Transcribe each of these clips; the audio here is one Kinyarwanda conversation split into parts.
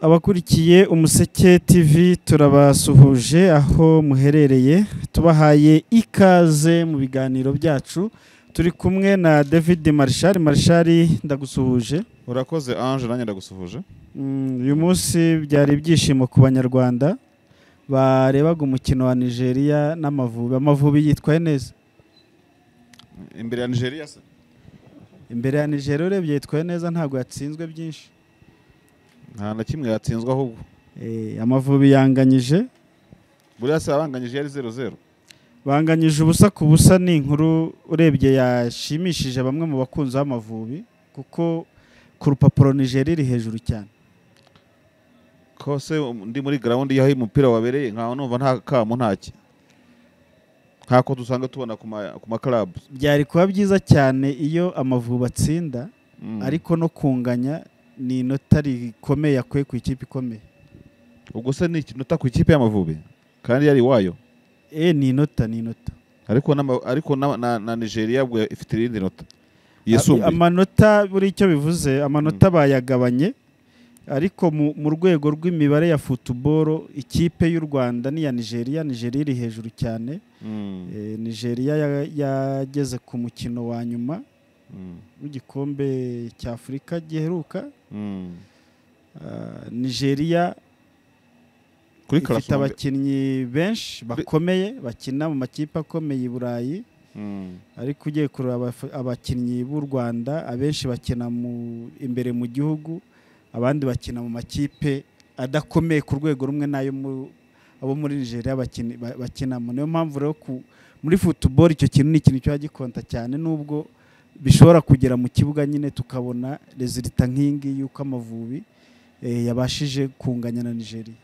abakurikiye umuseke tv turabasuhuje aho muherereye tubahaye ikaze mu biganiro byacu turi kumwe na david marshal marshal ndagusuhuje urakoze ange nanjye ndagusuhuje Mm, uyu munsi byari ibyishimo ku banyarwanda barebaga umukino wa nigeria n'amavubi amavubi yitwaye neza imbere ya nigeria se imbere ya nigeria urebye yitwaye neza ntabwo yatsinzwe byinshi nta na kimwe yatsinzwe ahubwo Eh, amavubi yanganyije buriya se abanganyije yari zeru zeru banganyije ubusa ku busa ni inkuru urebye yashimishije bamwe mu bakunzi b'amavubi kuko ku rupapuro nigeria iri hejuru cyane kose um, ndi muri gahunda y'aho umupira wabereye nkaho numva nta kamo ntaki nkako dusanga tubona ku ma- ku makarabu byari kuba byiza cyane iyo amavubi atsinda Mm. ariko no kunganya ni inota rikomeye yakuye ku ikipe ikomeye ubwo se ni ikinota ku ikipe y'amavubi kandi yari iwayo e ni inota ni inota ariko n'ama- ariko na- na na nigeria ubwo ifite irindi nota yisumbuye amanota buri icyo bivuze amanota bayagabanye ariko mu- mu rwego rw'imibare ya futuboro ikipe y'u rwanda n'iya nigeria nigeria iri hejuru cyane Mm, Eh, nigeria ya- yageze ku mukino wa nyuma mm, w'igikombe cya afurika giheruka mm. Ah, nigeria kuri ifite karasombe abakinnyi benshi bakomeye bakina mu makipe akomeye i burayi Mm, ariko ugiye kureba abaf- abakinnyi b'u rwanda abenshi bakina mu imbere mu gihugu abandi bakina mu makipe adakomeye ku rwego rumwe n'ayo mu- abo muri nigeria bakini- ba- bakinamo niyo mpamvu rero ku- muri futuboro icyo kintu ni ikintu kiba gikonta cyane nubwo bishobora kugera mu kibuga nyine tukabona rezilita nk'iyi ngiyi y'uko amavubi eh, yabashije kunganya na nigeria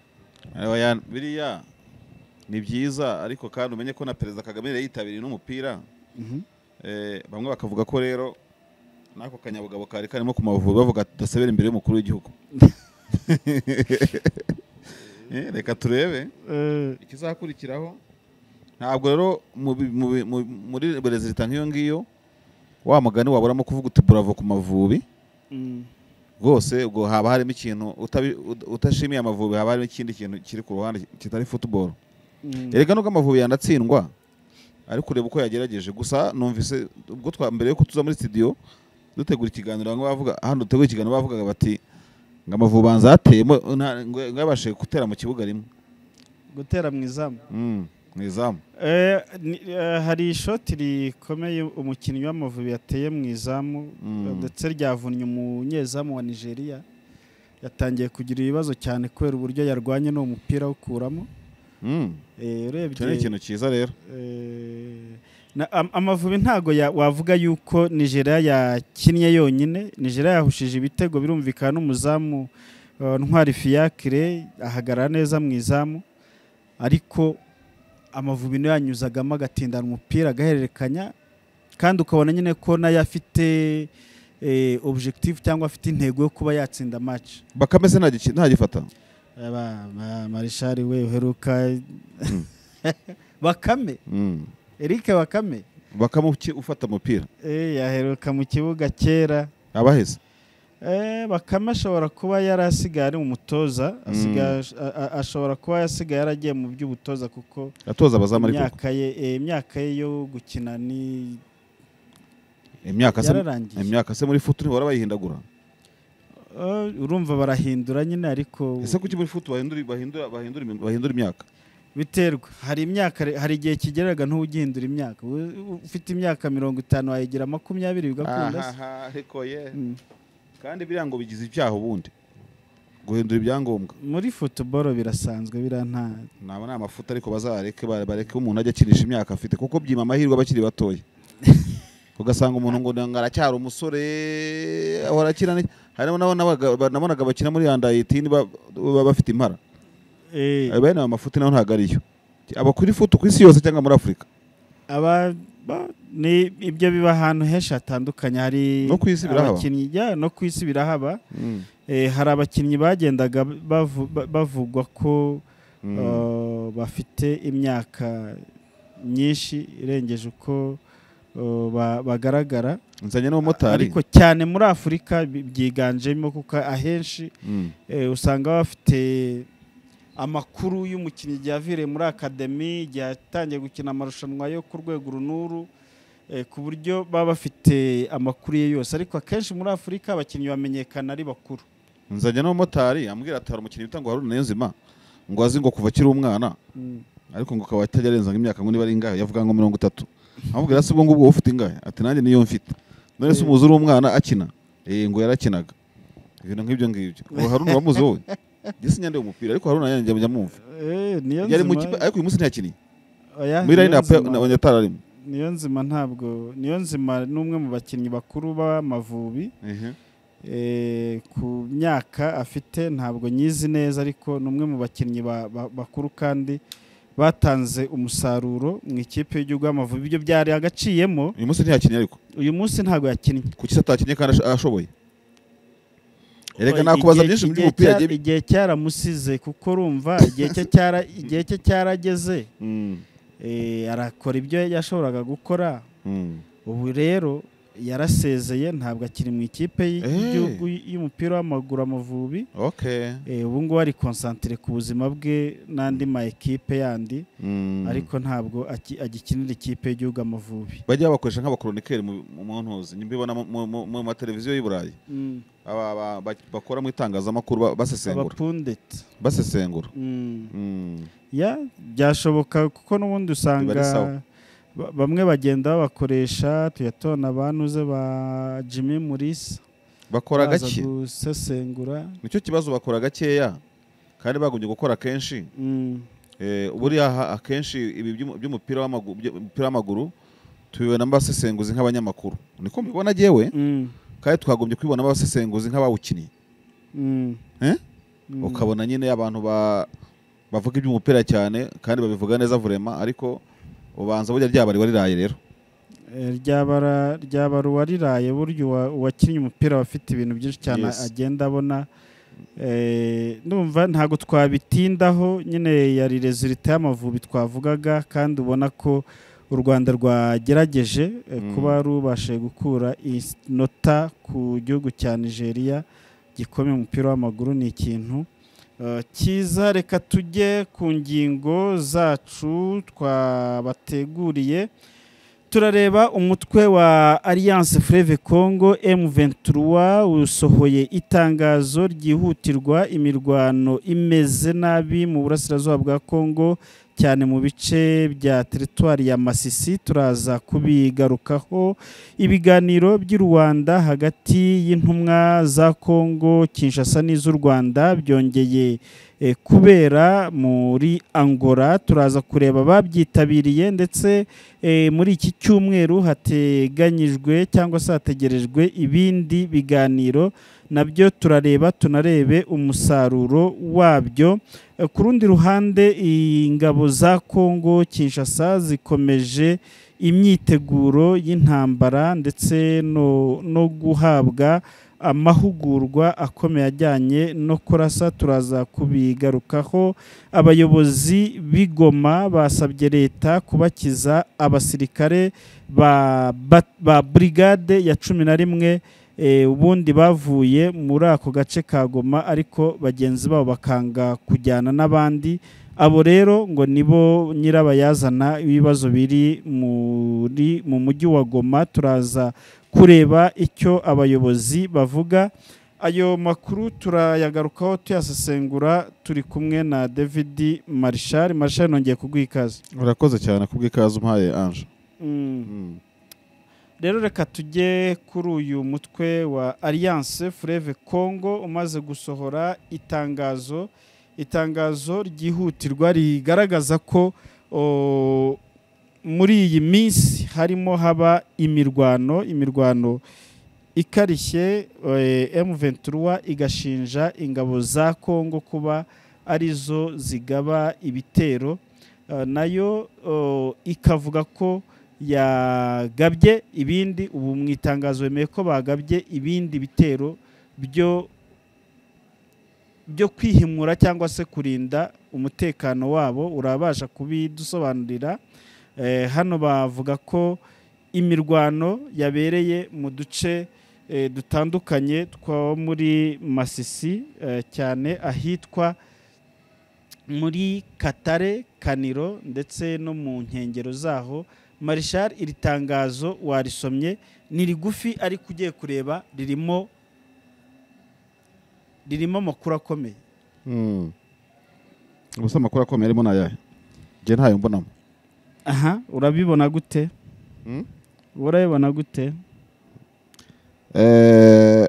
Aba ya- biriya ni byiza ariko kandi umenye ko na perezida kagame yari yitabiriye n'umupira Mhm. Eh, bamwe bakavuga ko rero n'ako kanyabugabo kari karimo ku mavubi bavuga ati tudasebera imbere y'umukuru w'igihugu Eh, reka turebe ikizakurikiraho ntabwo rero mu bi- mu bi- mu- muri rezilita nk'iyo ngiyo wa mugani waburamo kuvuga uti buravo ku mavubi Mm. rwose ubwo haba harimo ikintu utabi- ud- utashimiye amavubi haba harimo ikindi kintu kiri ku ruhande kitari futuboro Mm. erega nubwo amavubi yanatsindwa ariko ureba uko yagerageje gusa numvise ubwo twa mbere yuko tuza muri studio dutegura ikiganiro bamwe bavuga hano dutegura ikiganiro bavugaga bati ngo amavubi banza ateyemo ngo yabashije gutera mu kibuga rimwe gutera mu izamu Mm, mu izamu Eh, ni- eh, hari ishoti rikomeye umukinnyi w'amavubi yateye mu izamu Mm. ndetse ryavunnye umunyezamu wa nigeria yatangiye kugira ibibazo cyane kubera uburyo yarwanye n'uwo mupira awukuramo Mm, Eh, icyo ni urebye ikintu cyiza rero eh, na- am- amavubi ntago ya- wavuga yuko nigeria yakinnye yonyine nigeria yahushije ibitego birumvikana n'umuzamu eh, ntwari fiyakire ahagarara neza mu izamu ariko amavubi niyo yanyuzagamo agatindana umupira agahererekanya kandi ukabona nyine ko nayo afite eh, objective cyangwa afite intego yo kuba yatsinda match bakame se ntagiki- ntagifata Aba- ba- marishari we uheruka bakame Mm, Eric bakame bakame uki- ufata umupira eh, yaheruka mu kibuga kera abaheze Eh, bakame ashobora kuba yari asigaye ari umutoza asigaye- a- a- ashobora kuba yasigaye yaragiye mu by'ubutoza kuko atoza abazamu ariko imyaka ye eh, imyaka ye yo gukina ni imyaka se yararangiye imyaka se muri futu ntibahora bayihindagura Eh, urumva barahindura nyine ariko ese kuki muri futu bahindura bahindura bahindura imi- bahindura imyaka biterwa hari imyaka re- hari igihe kigereraga ntugihindura imyaka U- ufite imyaka mirongo itanu wayigira makumyabiri bigakunda se Ahaha, ariko ye Mm. kandi biriya ngo bigize ibyaha ubundi guhindura ibyangombwa muri futuboro birasanzwe biranta naba ni amafuta ariko bazareke ba- bareke umuntu ajya akinisha imyaka afite kuko byima amahirwe abakiri batoya ugasanga umuntu ngo ngo aracyari umusore ahora akina ne- harimo n'abo nabaga- ba- nabonaga bakina muri andayitini baba bafite impara Eh, ayo bene amafuti nayo ntabwo ariyo aba kuri futu ku isi yose cyangwa muri afurika aba ba- ni ibyo biba ahantu henshi hatandukanye hari No ku isi birahaba. abakinnyi- ya, no ku isi birahaba Eh, hari abakinnyi bagendaga bavu- ba- bavugwa ko Mm. eh, bafite imyaka myinshi irengeje uko uh, ba- bagaragara nzanye n'umumotari ariko cyane muri afurika bi- byiganjemo kuko ahenshi Mm. eh, usanga bafite amakuru y'umukinnyi igihe aviriye muri akademi igihe yatangiye gukina amarushanwa yo ku rwego runuru eh, ku buryo baba bafite amakuru ye yose ariko akenshi muri afurika abakinnyi bamenyekana ari bakuru nzanye n'umumotari amubwira ati hari umukinnyi witwa ngo haruna niyonzima ngo azi ngo kuva akiri umwana Mm. ariko ngo akaba atajya arenza ngo imyaka ngo niba ari ingahe yavuga ngo mirongo itatu amubwira se ubwo ngubwo wowe ufite ingahe ati nanjye niyo mfite none se Eh. umuzi uri umwana akina eh ngo yarakinaga ibintu nk'ibyo ngibyo ubu haruna uramuzi wowe njye sinyandeba umupira ariko haruna yanjye njya mwumva Eh, niyo yari mu nzima- kipe ariko uyu munsi ntiyakinnye oya, muri niyo line up nzima. yatararimo niyo nzima ntabwo niyo nzima ni umwe mu bakinnyi bakuru b'amavubi Eh, ku myaka afite ntabwo nyizi neza ariko ni umwe mu bakinnyi ba- ba- bakuru kandi batanze umusaruro mu ikipe y'igihugu y'amavubi ibyo byari agaciyemo uyu munsi ntiyakinnye ariko uyu munsi ntabwo yakinnye kuki se atakinnye kandi ash- ashoboye erega nakubaza Igihe- byinshi igihe by'umupira cya- agiye- igihe cyaramusize kuko urumva igihe cye cyara- igihe cye cyarageze Mm, eh, arakora ibyo yashoboraga gukora mm. ubu rero yarasezeye ntabwo akiri mu ikipe y- Eh. y'igihugu y'umupira w'amaguru amavubi okay Eh, ubu ngubu ari konsantire ku buzima bwe n'andi ma ekipe yandi Mm. ariko ntabwo aki- agikinira ikipe y'igihugu amavubi bajya babakoresha nk'abakoronikeri mu mu ntuzi mbibona mu- mu- mu- mu mateleviziyo y'i Burayi aba ba- ba- bakora mu itangazamakuru ba- basesengura abapundeti basesengura Mm. Mm. ya byashoboka kuko n'ubundi usanga Biba ari sawa. ba- bamwe bagenda babakoresha tuyatona abantuze ba jimmy murisa bakora baza gake gusesengura nicyo kibazo bakora gakeya kandi bagombye gukora kenshi Mm. Eh, buriya ha- akenshi ibi by'umu- by'umupira w'amagu- by'umupira w'amaguru tubibona abasesenguzi nk'abanyamakuru niko mbibona agewe Mm. kandi twakagombye kubibona abasesenguzi nk'abawukiniye Mm. Eh? Mm. ukabona nyine abantu ba- bavuga iby'umupira cyane kandi babivuga neza vurema ariko ubanza burya ryabari wariraye rero Eh, ryabara ryabara uwariraye burya uwa- uwakinnye umupira aba afite ibintu byinshi cyane Yes. agenda abona Eh, ndumva ntabwo twabitindaho nyine yari rezilita y'amavubi twavugaga kandi ubona ko u rwanda rwagerageje eh, Mm. kuba rubashije gukura inota ku gihugu cya nigeria gikomeye mu mupira w'amaguru ni ikintu Eh, cyiza reka tujye ku ngingo zacu twabateguriye turareba umutwe wa alliance freve congo m23 usohoye itangazo ryihutirwa imirwano imeze nabi mu burasirazuba bwa congo cyane mu bice bya teritwari ya masisi turaza kubigarukaho ibiganiro by'i rwanda hagati y'intumwa za congo kinshasa n'iz'u rwanda byongeye eh, kubera muri angola turaza kureba ababyitabiriye ndetse Eh, muri iki cyumweru hateganyijwe cyangwa se hategerejwe ibindi biganiro nabyo turareba tunarebe umusaruro wabyo Eh, ku rundi ruhande ingabo za Kongo Kinshasa zikomeje imyiteguro y'intambara ndetse no, no guhabwa amahugurwa akomeye ajyanye no kurasa turaza kubigarukaho abayobozi b'igoma basabye leta kubakiza abasirikare ba, ba, ba brigade ya cumi na rimwe eh, ubundi bavuye muri ako gace ka goma ariko bagenzi babo bakanga kujyana n'abandi abo rero ngo nibo nyirabayazana ibibazo biri muri mu mujyi wa goma turaza kureba icyo abayobozi bavuga ayo makuru turayagarukaho tuyasesengura turi kumwe na david marishal marishal nongeye kuguha ikaze urakoze cyane kubw'ikaze umpaye anje Mm. rero reka tujye kuri uyu mutwe wa alliance freve congo umaze gusohora itangazo itangazo ryihutirwa rigaragaza ko o, muri iyi minsi harimo haba imirwano imirwano ikarishye eh, M23 igashinja ingabo za Kongo kuba arizo zigaba ibitero eh, nayo eh, ikavuga ko yagabye ibindi ubu mu itangazo bemeye ko bagabye ibindi bitero byo byo kwihimura cyangwa se kurinda umutekano wabo urabasha kubidusobanurira Eh, hano bavuga ko imirwano yabereye mu duce eh, dutandukanye two muri masisi eh, cyane ahitwa muri katare kaniro ndetse no mu nkengero zaho marishari iri tangazo warisomye ni rigufi ariko ugiye kureba ririmo ririmo amakuru akomeye Hmm. Ubusa amakuru akomeye arimo ni ayahe njye ntayo mbonamo aha urabibona gute Hmm? urabibona gute Eh,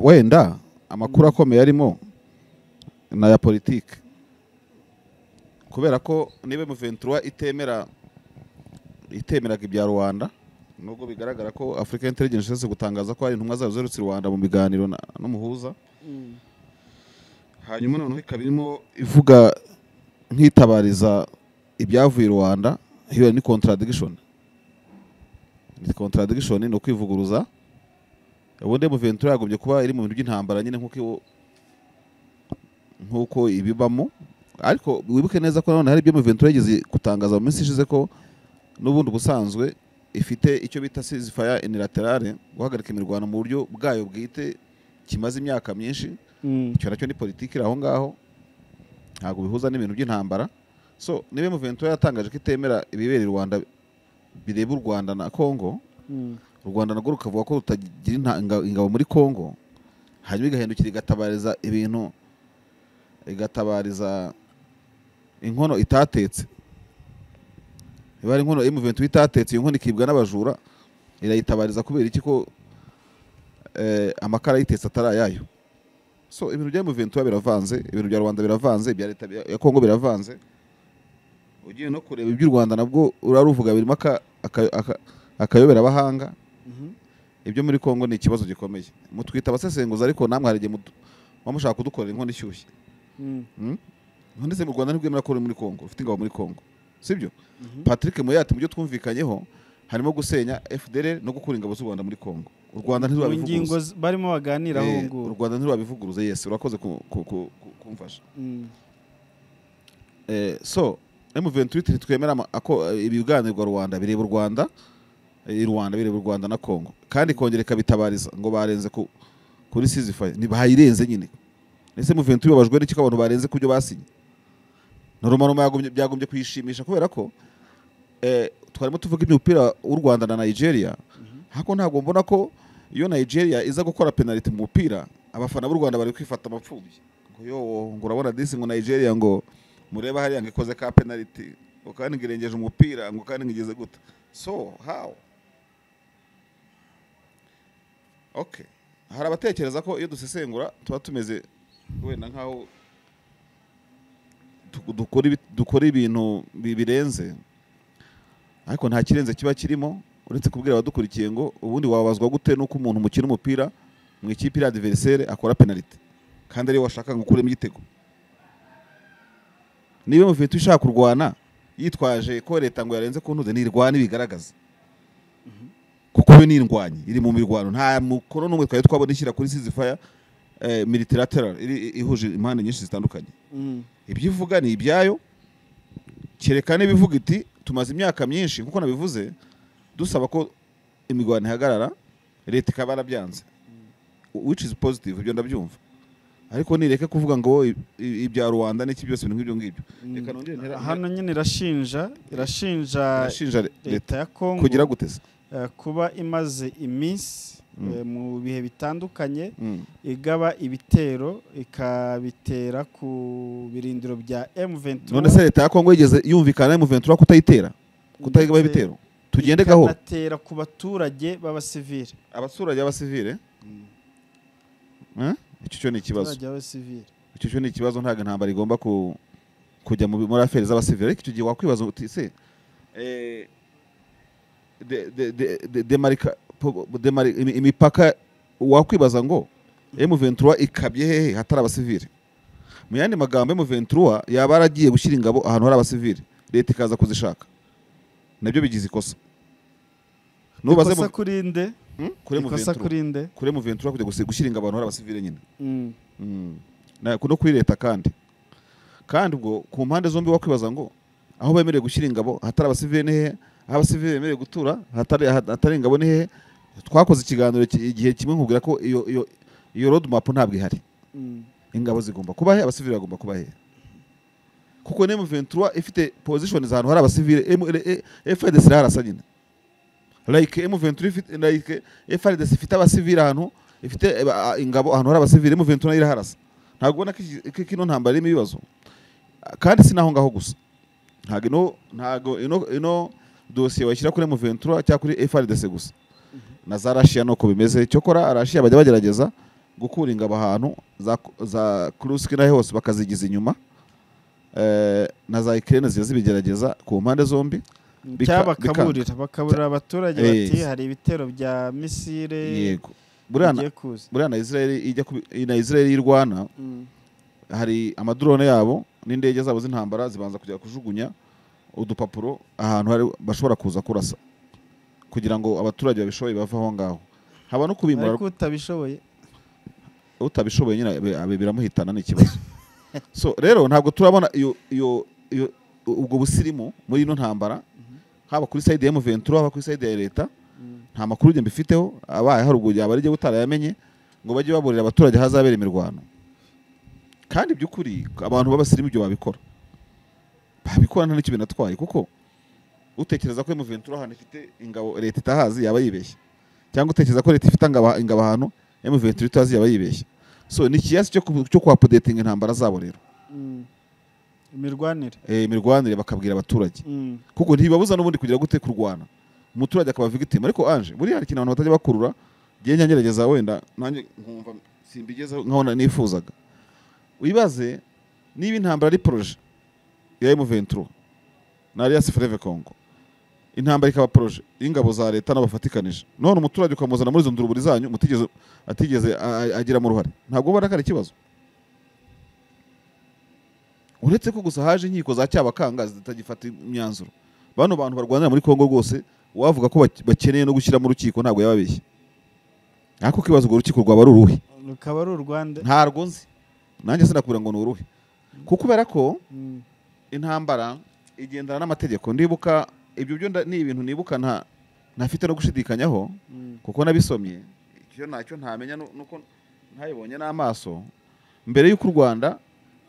wenda amakuru akomeye arimo ni aya politiki kubera ko niba M23 itemera itemeraga ibya rubanda nubwo bigaragara ko afurika intelligence iherutse gutangaza ko hari intumwa zayo ziherutse i rwanda mu biganiro na- n'umuhuza hanyuma noneho ikaba irimo ivuga nkitabariza ibyavuye i rwanda hiyo ni contradiction ni contradiction ni ukwivuguruza ubundi M23 yagombye kuba iri mu bintu by'intambara nyine nk'uko iwo- nk'uko ibibamo ariko wibuke neza ko nanone hari ibyo M23 yigeze gutangaza mu minsi ishize ko n'ubundi ubusanzwe ifite icyo bita ceasefire unilaterale guhagarika imirwano mu buryo bwayo bwite kimaze imyaka myinshi Mm. icyo nacyo ni politiki iri aho ngaho ntabwo bihuza n'ibintu by'intambara so niba Muventura yatangaje ko itemera ibibera i Rwanda bireba u Rwanda na Congo Mm. u Rwanda narwo rukavuga ko rutagira inta- inga- ingabo muri Congo hanyuma igahindukira igatabariza ibintu igatabariza inkono itatetse niba ari inkono M23 itatetse iyo nkono ikibwa n'abajura irayitabariza kubera iki ko eh, amakara ayitetse atari ayayo so ibintu bya M23 biravanze ibintu bya Rwanda biravanze ibya leta bya- ya Congo biravanze ugiye no kureba iby'u Rwanda nabwo uraruvuga birimo aka- aka- aka- akayoberabahanga Mhm. ibyo muri Congo ni ikibazo gikomeye mutwita abasesenguzi ariko namwe hari igihe mudu- muba mushaka kudukorera inkono ishyushye Mm. ndetse mu Rwanda nibwo mwemera ko uri muri Congo ufite ingabo muri Congo sibyo Mhm. Patrick Muyati mu byo twumvikanyeho harimo gusenya FDL no gukura ingabo z'u Rwanda muri Congo u Rwanda mu ntirwabivuguruza ngingo z- barimo baganira aho Eh, u nguru Rwanda ntirwabivuguruza yesi urakoze ku- ku- ku- ku- kumfasha Mm. Eh, so M23 ntitwemera ama- ako- ibiganirwa Rwanda bireba u Rwanda eh, i Rwanda bireba u Rwanda na Congo kandi ikongera ikabitabariza ngo barenze ku kuri ceasefire ni bayirenze nyine ese M23 babajwe n'iki ko abantu barenze kubyo basinye Noroma yagombye byagombye kuyishimisha kubera ko eh, twarimo tuvuga iby'umupira w'u Rwanda na Nigeria hako ntabwo mbona ko iyo Nigeria iza gukora penalty mu mupira abafana b'u Rwanda bari kwifata amapfubyi ngo yo ngo urabona disi ngo Nigeria ngo mureba hariya ngo ikoze ka penalty ngo kandi ngo irengeje umupira ngo kandi ngo igeze gute so how okay hari abatekereza ko iyo dusesengura tuba tumeze wenda nkaho du- dukora ibi- dukora ibintu bi- birenze ariko nta kirenze kiba kirimo uretse kubwira abadukurikiye ngo ubundi wabazwa gute nuko umuntu mukina umupira mu ikipe iri adversaire akora penalty kandi ariyo washaka ngo ukuremo igitego niba mufite ushaka kurwana yitwaje ko leta ngo yarenze ku ntuze ntirwana ibigaragaza kuko yo n'indwanyi iri mu mirwano nta mukono n'umwe twari twabona ishyira kuri ceasefire eh, multilateral iri- ihuje impande nyinshi zitandukanye Mm. ibyo ivuga ni ibyayo kereka n'ibivuga iti tumaze imyaka myinshi nk'uko nabivuze dusaba ko imirwano ihagarara leta ikaba yarabyanze which is positive ibyo ndabyumva ariko nireke kuvuga ngo i- i- ibya rubanda n'iki byose ibintu nk'ibyo ngibyo Mm. reka nongere ntera- hano nyine irashinja irashinja irashinja le- leta leta ya kongo kugira guteza eh, kuba imaze iminsi Mm. eh, mu bihe bitandukanye igaba ibitero ikabitera ku birindiro bya M23 none se leta ya kongo yigeze yumvikana na M23 kutayitera kutayigaba ndetse ibitero tugende gahoro ikanatera ku baturage b'abasivile abaturage b'abasivile eh? icyo cyo ni ikibazo abaturage b'abasivile icyo cyo ni ikibazo ntabwo intambara igomba ku, kujya mu- muri aferi z'abasivili ariko icyo gihe wakwibaza uti se eh, de- de- de- de- demarika- po- demari- imi- imipaka wakwibaza ngo M23 ikabye hehe hatari abasivili mu yandi magambo M23 yaba yaragiye gushyira ingabo ahantu hari abasivili leta ikaza kuzishaka nabyo bigize ikosa nubaze ikosa kuri nde kuri ikosa M23 kuri nde kuri M23 kujya gusi- gushyira ingabo ahantu hari abasivili nyine Mm. Mm. Na- no kuri leta kandi kandi ubwo ku mpande zombi wakwibaza ngo aho bemerewe gushyira ingabo hatari abasivili ni hehe abasivili bemerewe gutura hatari hat- hatari ingabo ni hehe twakoze ikiganiro ki- igihe kimwe nkubwira ko iyo iyo iyo road map ntabwo ihari Mm. ingabo zigomba kuba he abasivili bagomba kuba he kuko M23 ifite position z'ahantu hari abasivili M- e- e- FARDC harasa nyine like M23 ifite like FARDC ifite abasivili ahantu ifite eh, ba- ah, ingabo ahantu hari abasivili M23 nayo iraharasa ntabwo ubona ko iki- ko kino ntambara irimo ibibazo kandi si naho ngaho gusa ntabwo ino ntabwo ino ino dosiye washyira kuri M23 cyangwa kuri FARDC gusa na za Russia nuko bimeze cyokora Russia bajya bagerageza gukura ingabo ahantu za, za Kursk n'aho hose bakazigiza inyuma eh, na za Ukraine ziba zibigerageza ku mpande zombi Bika- cyangwa bakaburira bakaburira abaturage bati Eh. hari ibitero bya misile yego buriya na- bigiye kuza buriya na Israel ijya kubi- na Israel y'irwana Mm. hari amadrone yabo n'indege zabo z'intambara zibanza kujya kujugunya udupapuro ahantu hari bashobora kuza kurasa kugira ngo abaturage babishoboye bave aho ngaho haba no kubimura ariko utabishoboye utabishoboye nyine abe- abe biramuhitana ni ikibazo so rero ntabwo turabona iyo iyo iyo ubwo busirimu muri ino ntambara haba kuri side ya M23 haba kuri side ya leta Mm. nta makuru njye mbifiteho abaye haruguru yaba arijye utarayamenye ngo bajye baburira abaturage ahazabera imirwano kandi by'ukuri abantu b'abasirimu ibyo babikora babikora nta n'icyo binatwaye kuko utekereza ko M23 ahantu ifite ingabo leta itahazi yaba yibeshye cyangwa utekereza ko leta ifite ingabo- ingabo ahantu M23 itahazi yaba yibeshye so ni ikiyasi cyo ku- cyo kuhapodetinga intambara zabo rero Mm. imirwanire Eh, imirwanire bakabwira abaturage Mm. kuko ntibabuza n'ubundi kugira gute kurwana umuturage akaba victim ariko anje buriya hari ikintu abantu batajya bakurura ngiye nyangerageza wenda nanjye nkumva simbigezeho nkabona nifuzaga wibaze niba intambara ari proje ya M23 na Alliance Fleuve Congo intambara ikaba proje y'ingabo za leta n'abafatikanije none umuturage ukamuzana muri izo nduruburi zanyu mutigeze atigeze a- a- agiramo uruhare ntabwo ubona ko ari ikibazo uretse ko gusa haje inkiko za cyabakanga zitagifata imyanzuro bano bantu barwanira muri Kongo rwose wavuga ko bak- bakeneye no gushyira mu rukiko ntabwo yababeshye ariko kibazo urwo rukiko rwaba ari uruhe rukaba ari u rwanda ntarwo nzi nanjye sinakubwira ngo ni uruhe kuko kubera ko Mm. intambara igendana n'amategeko ndibuka ibyo byo nda- ni ibintu nibuka nta ntafite no gushidikanyaho Mm. kuko nabisomye icyo nacyo ntamenya nu- nuko ntabibonye n'amaso mbere y'uko u rwanda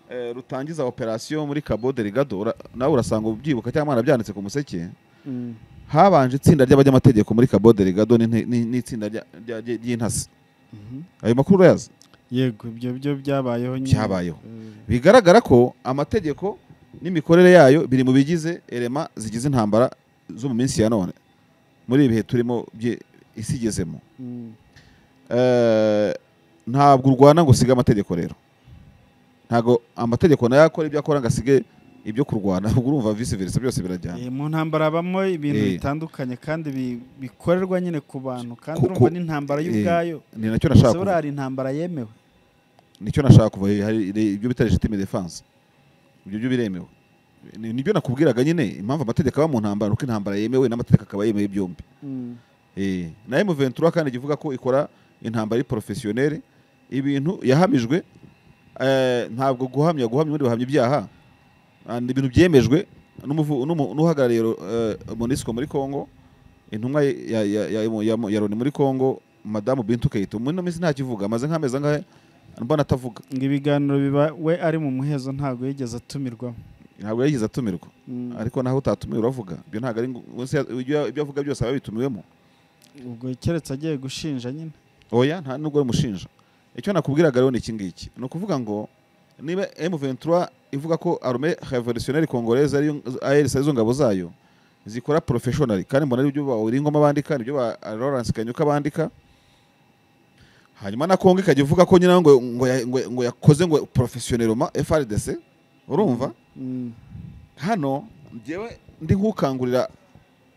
eh, rutangiza operasiyo muri cabo delegado ura- nawe urasanga ubyibuka cyangwa mwanabyanditse ku museke Mm. habanje itsinda ry'abanyamategeko muri cabo delegado n'inte- n'in- n'itsinda rya- rya- rya- ry'intasi Mhm. ayo makuru urayazi yego ibyo byo byabayeho nyine Byabayeho. Eh, bigaragara ko amategeko n'imikorere yayo biri mu bigize erema zigize intambara zo mu minsi ya none muri ibi bihe turimo by'i- isi igezemo mm. Eh, ntabwo urwana ngo usige amategeko rero ntabwo amategeko nayo akora ibyo akora ngo asige ibyo kurwana ubwo urumva vice versa byose birajyana Eh, mu ntambara habamo ibintu Eh. bitandukanye kandi bi- bikorerwa nyine ku bantu kandi Ku- urumva ku- n'intambara eh, y'ubwayo ni nacyo ese nashaka kuvuga. buriya hari intambara yemewe nicyo nashaka kuva he- hari hari ibyo bita legitime defense ibyo byo biremewe Ni- nibyo nakubwiraga nyine impamvu amategeko aba mu ntambara nuko intambara yemewe n'amategeko akaba yemewe byombi Mm. Eh, na M23 kandi ivuga ko ikora intambara ari professionnelle ibintu yahamijwe eh, ntabwo guhamya guhamya ubundi bahamya ibyaha Ah, ni ibintu byemejwe n'umuvu- n'umu- n'uhagarariye ro- eh, MONUSCO muri Congo intumwa ya, ya, ya, ya, ya, ya Loni muri Congo Madamu Bintu Keita muri ino minsi ntakivuga amaze nk'amezi angahe mbona atavuga ngo ibiganiro biba we ari mu muhezo ntabwo yigeze atumirwamo ntabwo yagize atumirwa Mm. ariko naho utatumiwe uravuga ibyo ntabwo ari ngo- ubwo se ibyo ibyo avuga byose aba yabitumiwemo ubwo keretse agiye gushinja nyine oya nta nubwo bamushinja icyo nakubwiraga rero ni iki ngiki ni ukuvuga ngo niba M23 ivuga ko arme revolutionnaire congolaise ariyo ALC arizo ngabo zayo zikora professionally kandi mbona ari byo bawiringoma bandika nibyo ba Lawrence Kanyuka bandika hanyuma na Kongo ikajya ivuga ko nyina ngo ngo, ya- ngo, ngo yakoze ngo professionnellement FRDC urumva Mm. hano njyewe ndi nk'ukangurira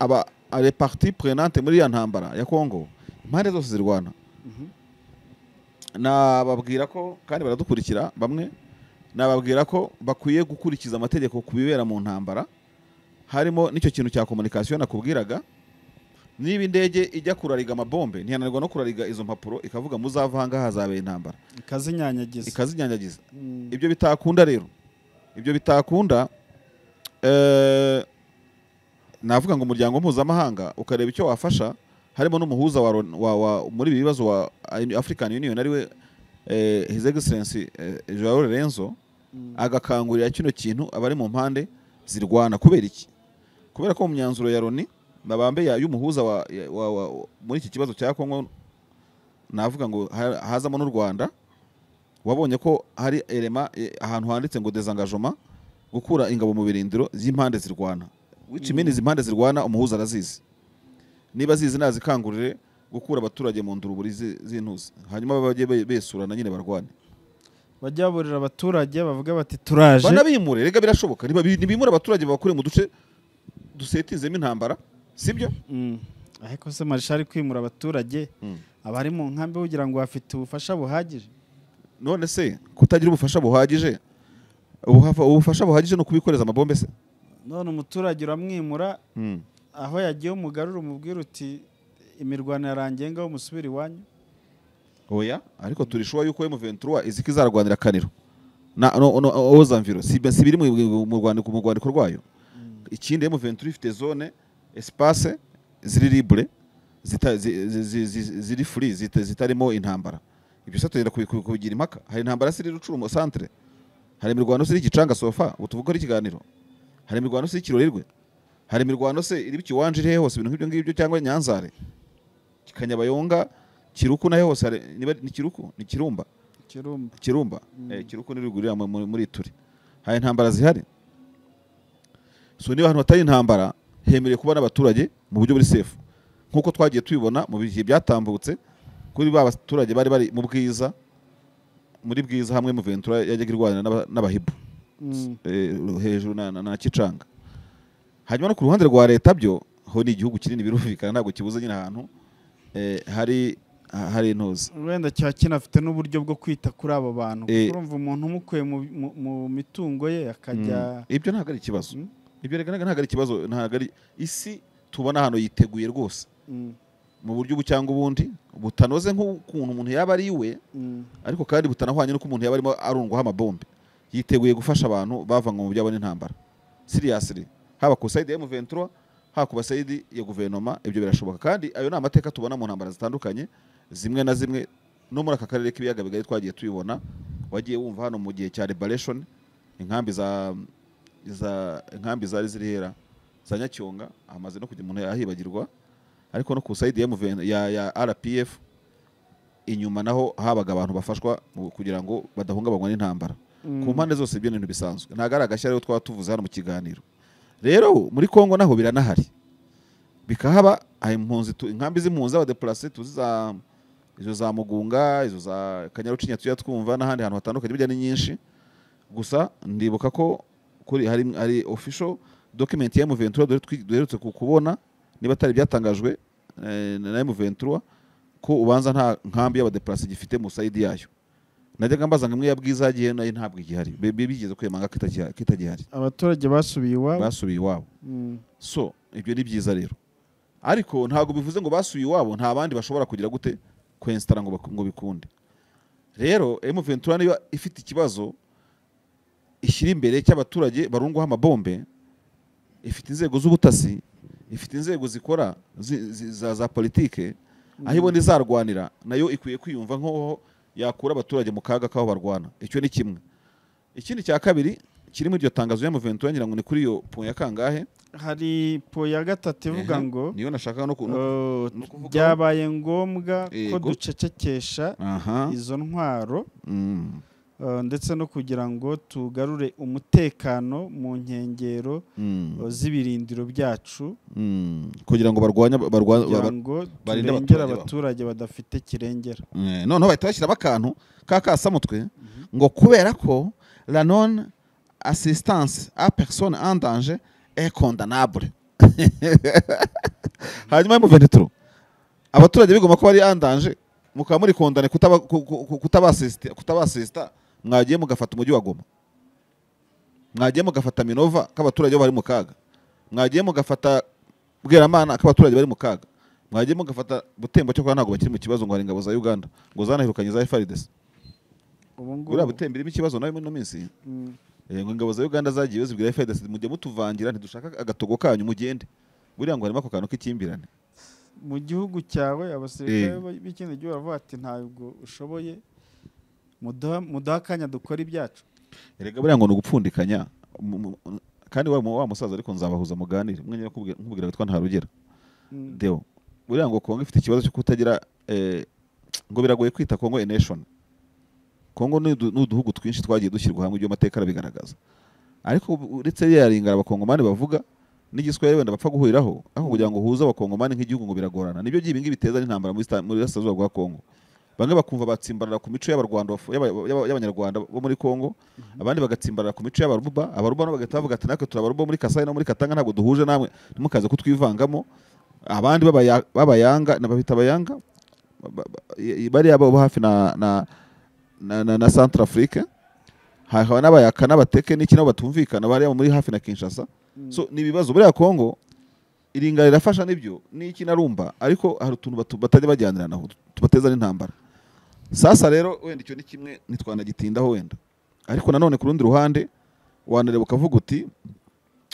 aba ale parti prenante muri ya ntambara ya Kongo impande zose zirwana Mhm. nababwira ko kandi baradukurikira bamwe nababwira ko bakwiye gukurikiza amategeko ku bibera mu ntambara harimo n'icyo kintu cya komunikasiyo nakubwiraga niba indege ijya kurariga amabombe ntiyananirwa no kurariga izo mpapuro ikavuga muzava aha ngaha hazabera intambara ikazinyanyagiza ikazinyanyagiza Mm. ibyo bitakunda rero ibyo bitakunda eh, navuga ngo umuryango mpuzamahanga ukareba icyo wafasha harimo n'umuhuza wa, Ron- wa, wa muri ibi bibazo wa African Union ariwe eh, His Excellency eh, Joao Lorenzo agakangurira kino kintu abari mu mpande zirwana kubera iki kubera ko mu myanzuro ya Loni mabambe ya- y'umuhuza wa, ya- wa, wa, muri iki kibazo cya Kongo navuga ngo ha- hazamo n'u Rwanda wabonye ko hari elema eh, ahantu handitse ngo desengagement gukura ingabo mu birindiro z'impande zirwana wicimini izi impande zirwana umuhuza arazizi niba zizi nazikangurire gukura abaturage mu nduruburi zi- z'intuzi hanyuma bajye be- besurana nyine barwane bajya baburira abaturage bavuga bati turaje banabimure rega birashoboka niba- nibimure abaturage babakure mu duce dusetinzemo intambara sibyo Mm. ariko se marishari kwimura abaturage abari mu nkambi kugira ngo bafite ubufasha buhagije none se kutagira ubufasha buhagije ubuhafa- ubufasha buhagije ni ukubikoreza amabombe se none umuturage uramwimura Mm. aho yagiye umugarura umubwira uti imirwano yarangiye ngaho musubire iwanyu oya ariko turi shuwa yuko M23 iziki zarwanira kaniro na no, no, ozamviro si si biri mu mu Rwanda mu Rwanda rwayo ikindi M23 ifite zone espace ziri libre zita- zi- zi- zi- zi- ziri free zita- zitarimo intambara ibyo se tugenda kubi- kubi- kubigira impaka hari intambara ziri rucurumo centre hari imirwano ziri gicanga sofa utuvuga ari ikiganiro hari imirwano ziri kirorirwe hari imirwano se iri ikiwanje iri hehe hose ibintu nk'ibyo ngibyo cyangwa nyanzare kanyabayonga kiruku nayo hose hari- niba ni kiruku ni kirumba kirumba kirumba eh, kiruku ni rugurira mu- mu- muri turi hari intambara zihari so niba ahantu hatari intambara hemerewe kuba n'abaturage mu buryo buri sefu nk'uko twagiye tubibona mu bihe byatambutse kuri ba baturage bari bari mu bwiza muri bwiza hamwe mu ventura yajyaga irwanira n'aba- n'abahibu Mm. eh, hejuru na, na, na Kicanga hanyuma no ku ruhande rwa leta byo ho ni igihugu kinini birumvikana ntabwo kibuze nyine ahantu eh, hari hari intuzi wenda kiba kinafite n'uburyo bwo kwita kuri abo bantu Eh. urumva umuntu umukuye mu, mu, mu mitungo ye akajya Mm. ibyo ntabwo ari ikibazo Mm. ibyo regaragara ntabwo ari ikibazo ntabwo ari isi tubona hano yiteguye rwose Mm, mu buryo ubu cyangwa ubundi butanoze nk'ukuntu umuntu yaba ari iwe mm, ariko kandi butanahwanye n'uko umuntu yaba arimo arundwaho amabombe yiteguye gufasha abantu bavanywe mu byabo n'intambara siriyasiri haba ku sayidi ya M23 haba ku basayidi ya guverinoma ibyo birashoboka kandi ayo ni amateka tubona mu ntambara zitandukanye zimwe na zimwe no muri aka karere k'ibiyaga bigari twagiye tubibona wagiye wumva hano mu gihe cya liberation inkambi za za inkambi zari ziri hera za Nyacyonga hamaze no kujya umuntu yahibagirwa ariko no ku sayidi ya, M20 ya, ya RPF inyuma naho habaga abantu bafashwa mu- kugira ngo badahungabanywa n'intambara mm. ku mpande zose ibyo ni ibintu bisanzwe ntabwo ari agashya rero twaba tuvuze hano mu kiganiro rero muri kongo naho biranahari bikahaba hari impunzi tu- inkambi z'impunzi z'abadepurase tuzi za izo za mugunga izo za kanyarucinya tujya twumva n'ahandi hantu hatandukanye bijya ni nyinshi gusa ndibuka ko kuri hari hari official document ya M23 dore twi- duherutse ku- kubona niba atari ibyatangajwe eh, na M23 ko ubanza nta nkambi y'abadepurase gifite mu sayidi yayo najyaga mbaza ngo imwe ya bwiza yagiye nayo ntabwo igihari Bi- bi- bigeze kwemanga ko itagiha- ko itagihari abaturage basubiye iwabo basubiye iwabo Mm, so ibyo ni byiza rero ariko ntabwo bivuze ngo basubiye iwabo nta bandi bashobora kugira gute kwensitara ngo, bak- ngo bikunde rero M23 niba ifite ikibazo ishyira imbere cy'abaturage barungwaho amabombe ifite inzego z'ubutasi ifite inzego zikora zi- zi- za, za politike aho ibona izarwanira nayo ikwiye kwiyumva nk'aho yakura abaturage mu kaga k'aho barwana icyo ni kimwe ikindi cya kabiri kiri muri iryo tangazo ya M23 ngira ngo ni kuri iyo point ya kangahe hari po ya gatatu ivuga Ehe, ngo niyo nashakaga no kuntu "Oh, no kuvuga ko- byabaye ngombwa ko Yego. ducecekesha aha izo ntwaro mm, eh, ndetse no kugira ngo tugarure umutekano mu nkengero mm, eh, z'ibirindiro byacu mm, kugira ngo barwanye barwa- kugira ba- ngo barinde turengere abaturage babo. abaturage badafite kirengera Eh, noneho bahita bashyiramo akantu k'akasamutwe ngo kubera ko la non assistance a personne en danger est condamnable hanyuma mu venitro abaturage bigoma ko bari en danger mukaba muri kondane kutaba- ku- ku- ku- kutabasisita kutabasisita mwagiye mugafata umujyi wa Goma mwagiye mugafata Minova k'abaturage bo bari mu kaga mwagiye mugafata Bweramana k'abaturage bari mu kaga mwagiye mugafata Butembo cyo kwa ntabwo bakiri mu kibazo ngo hari ingabo za Uganda ngo zanahirukanye za FARDC ubu buriya ngubu Butembo irimo ikibazo nayo muri ino minsi mm, Eh, ngo ingabo za Uganda zagiye zibwira FARDC mujye mutuvangira ntidushaka agatogo kanyu mugende buriya ngo harimo ako kantu k'ikimbirane mu gihugu cyawe abasirikare Eh. b- b'ikindi gihugu baravuga bati ntabwo ushoboye muduha- muduhe akanya dukora ibyacu erega buriya ngo ni ugupfundikanya mu- mu- kandi wa mu- wa musaza ariko nzabahuza muganire umwe nyine akubwira- nkubwira witwa ntarugera Mm. deo buriya ngo kongo ifite ikibazo cyo kutagira eh, ngo biragoye kwita kongo a nation kongo ni udu- ni uduhugu twinshi twagiye dushyirwa hamwe ibyo amateka arabigaragaza ariko ubu- uretse ririya ringa abakongomani bavuga n'igiswahili wenda bapfa guhuriraho aho kugira ngo uhuze abakongomani nk'igihugu ngo biragorana nibyo by'ibi ngibi biteza n'intambara muri Sta- muri burasirazuba bwa kongo bamwe bakumva batsimbarara ku mico y'abarwanda bafu- y'aba- y'aba- y'abanyarwanda bo muri kongo abandi bagatsimbarara ku mico y'abaruba abaruba nabo bagahita bavuga ati natwe turi abaruba muri kasai no muri katanga ntabwo duhuje namwe ntimukaze kutwivangamo abandi b'abaya- b'abayanga na babita abayanga ba- ba- i- bariya bo hafi na na na, na, na centre afrique hakaba n'abayaka n'abateke n'iki nabo batumvikana bariya muri hafi na kinshasa Mm. so ni ibibazo buriya kongo iringa rirafasha nibyo n'iki narumva ariko hari utuntu batu- batajya bajyaniranaho tubateza n'intambara sasa rero wenda icyo ni kimwe ntitwanagitindaho wenda ariko nanone ku rundi ruhande wanareba ukavuga uti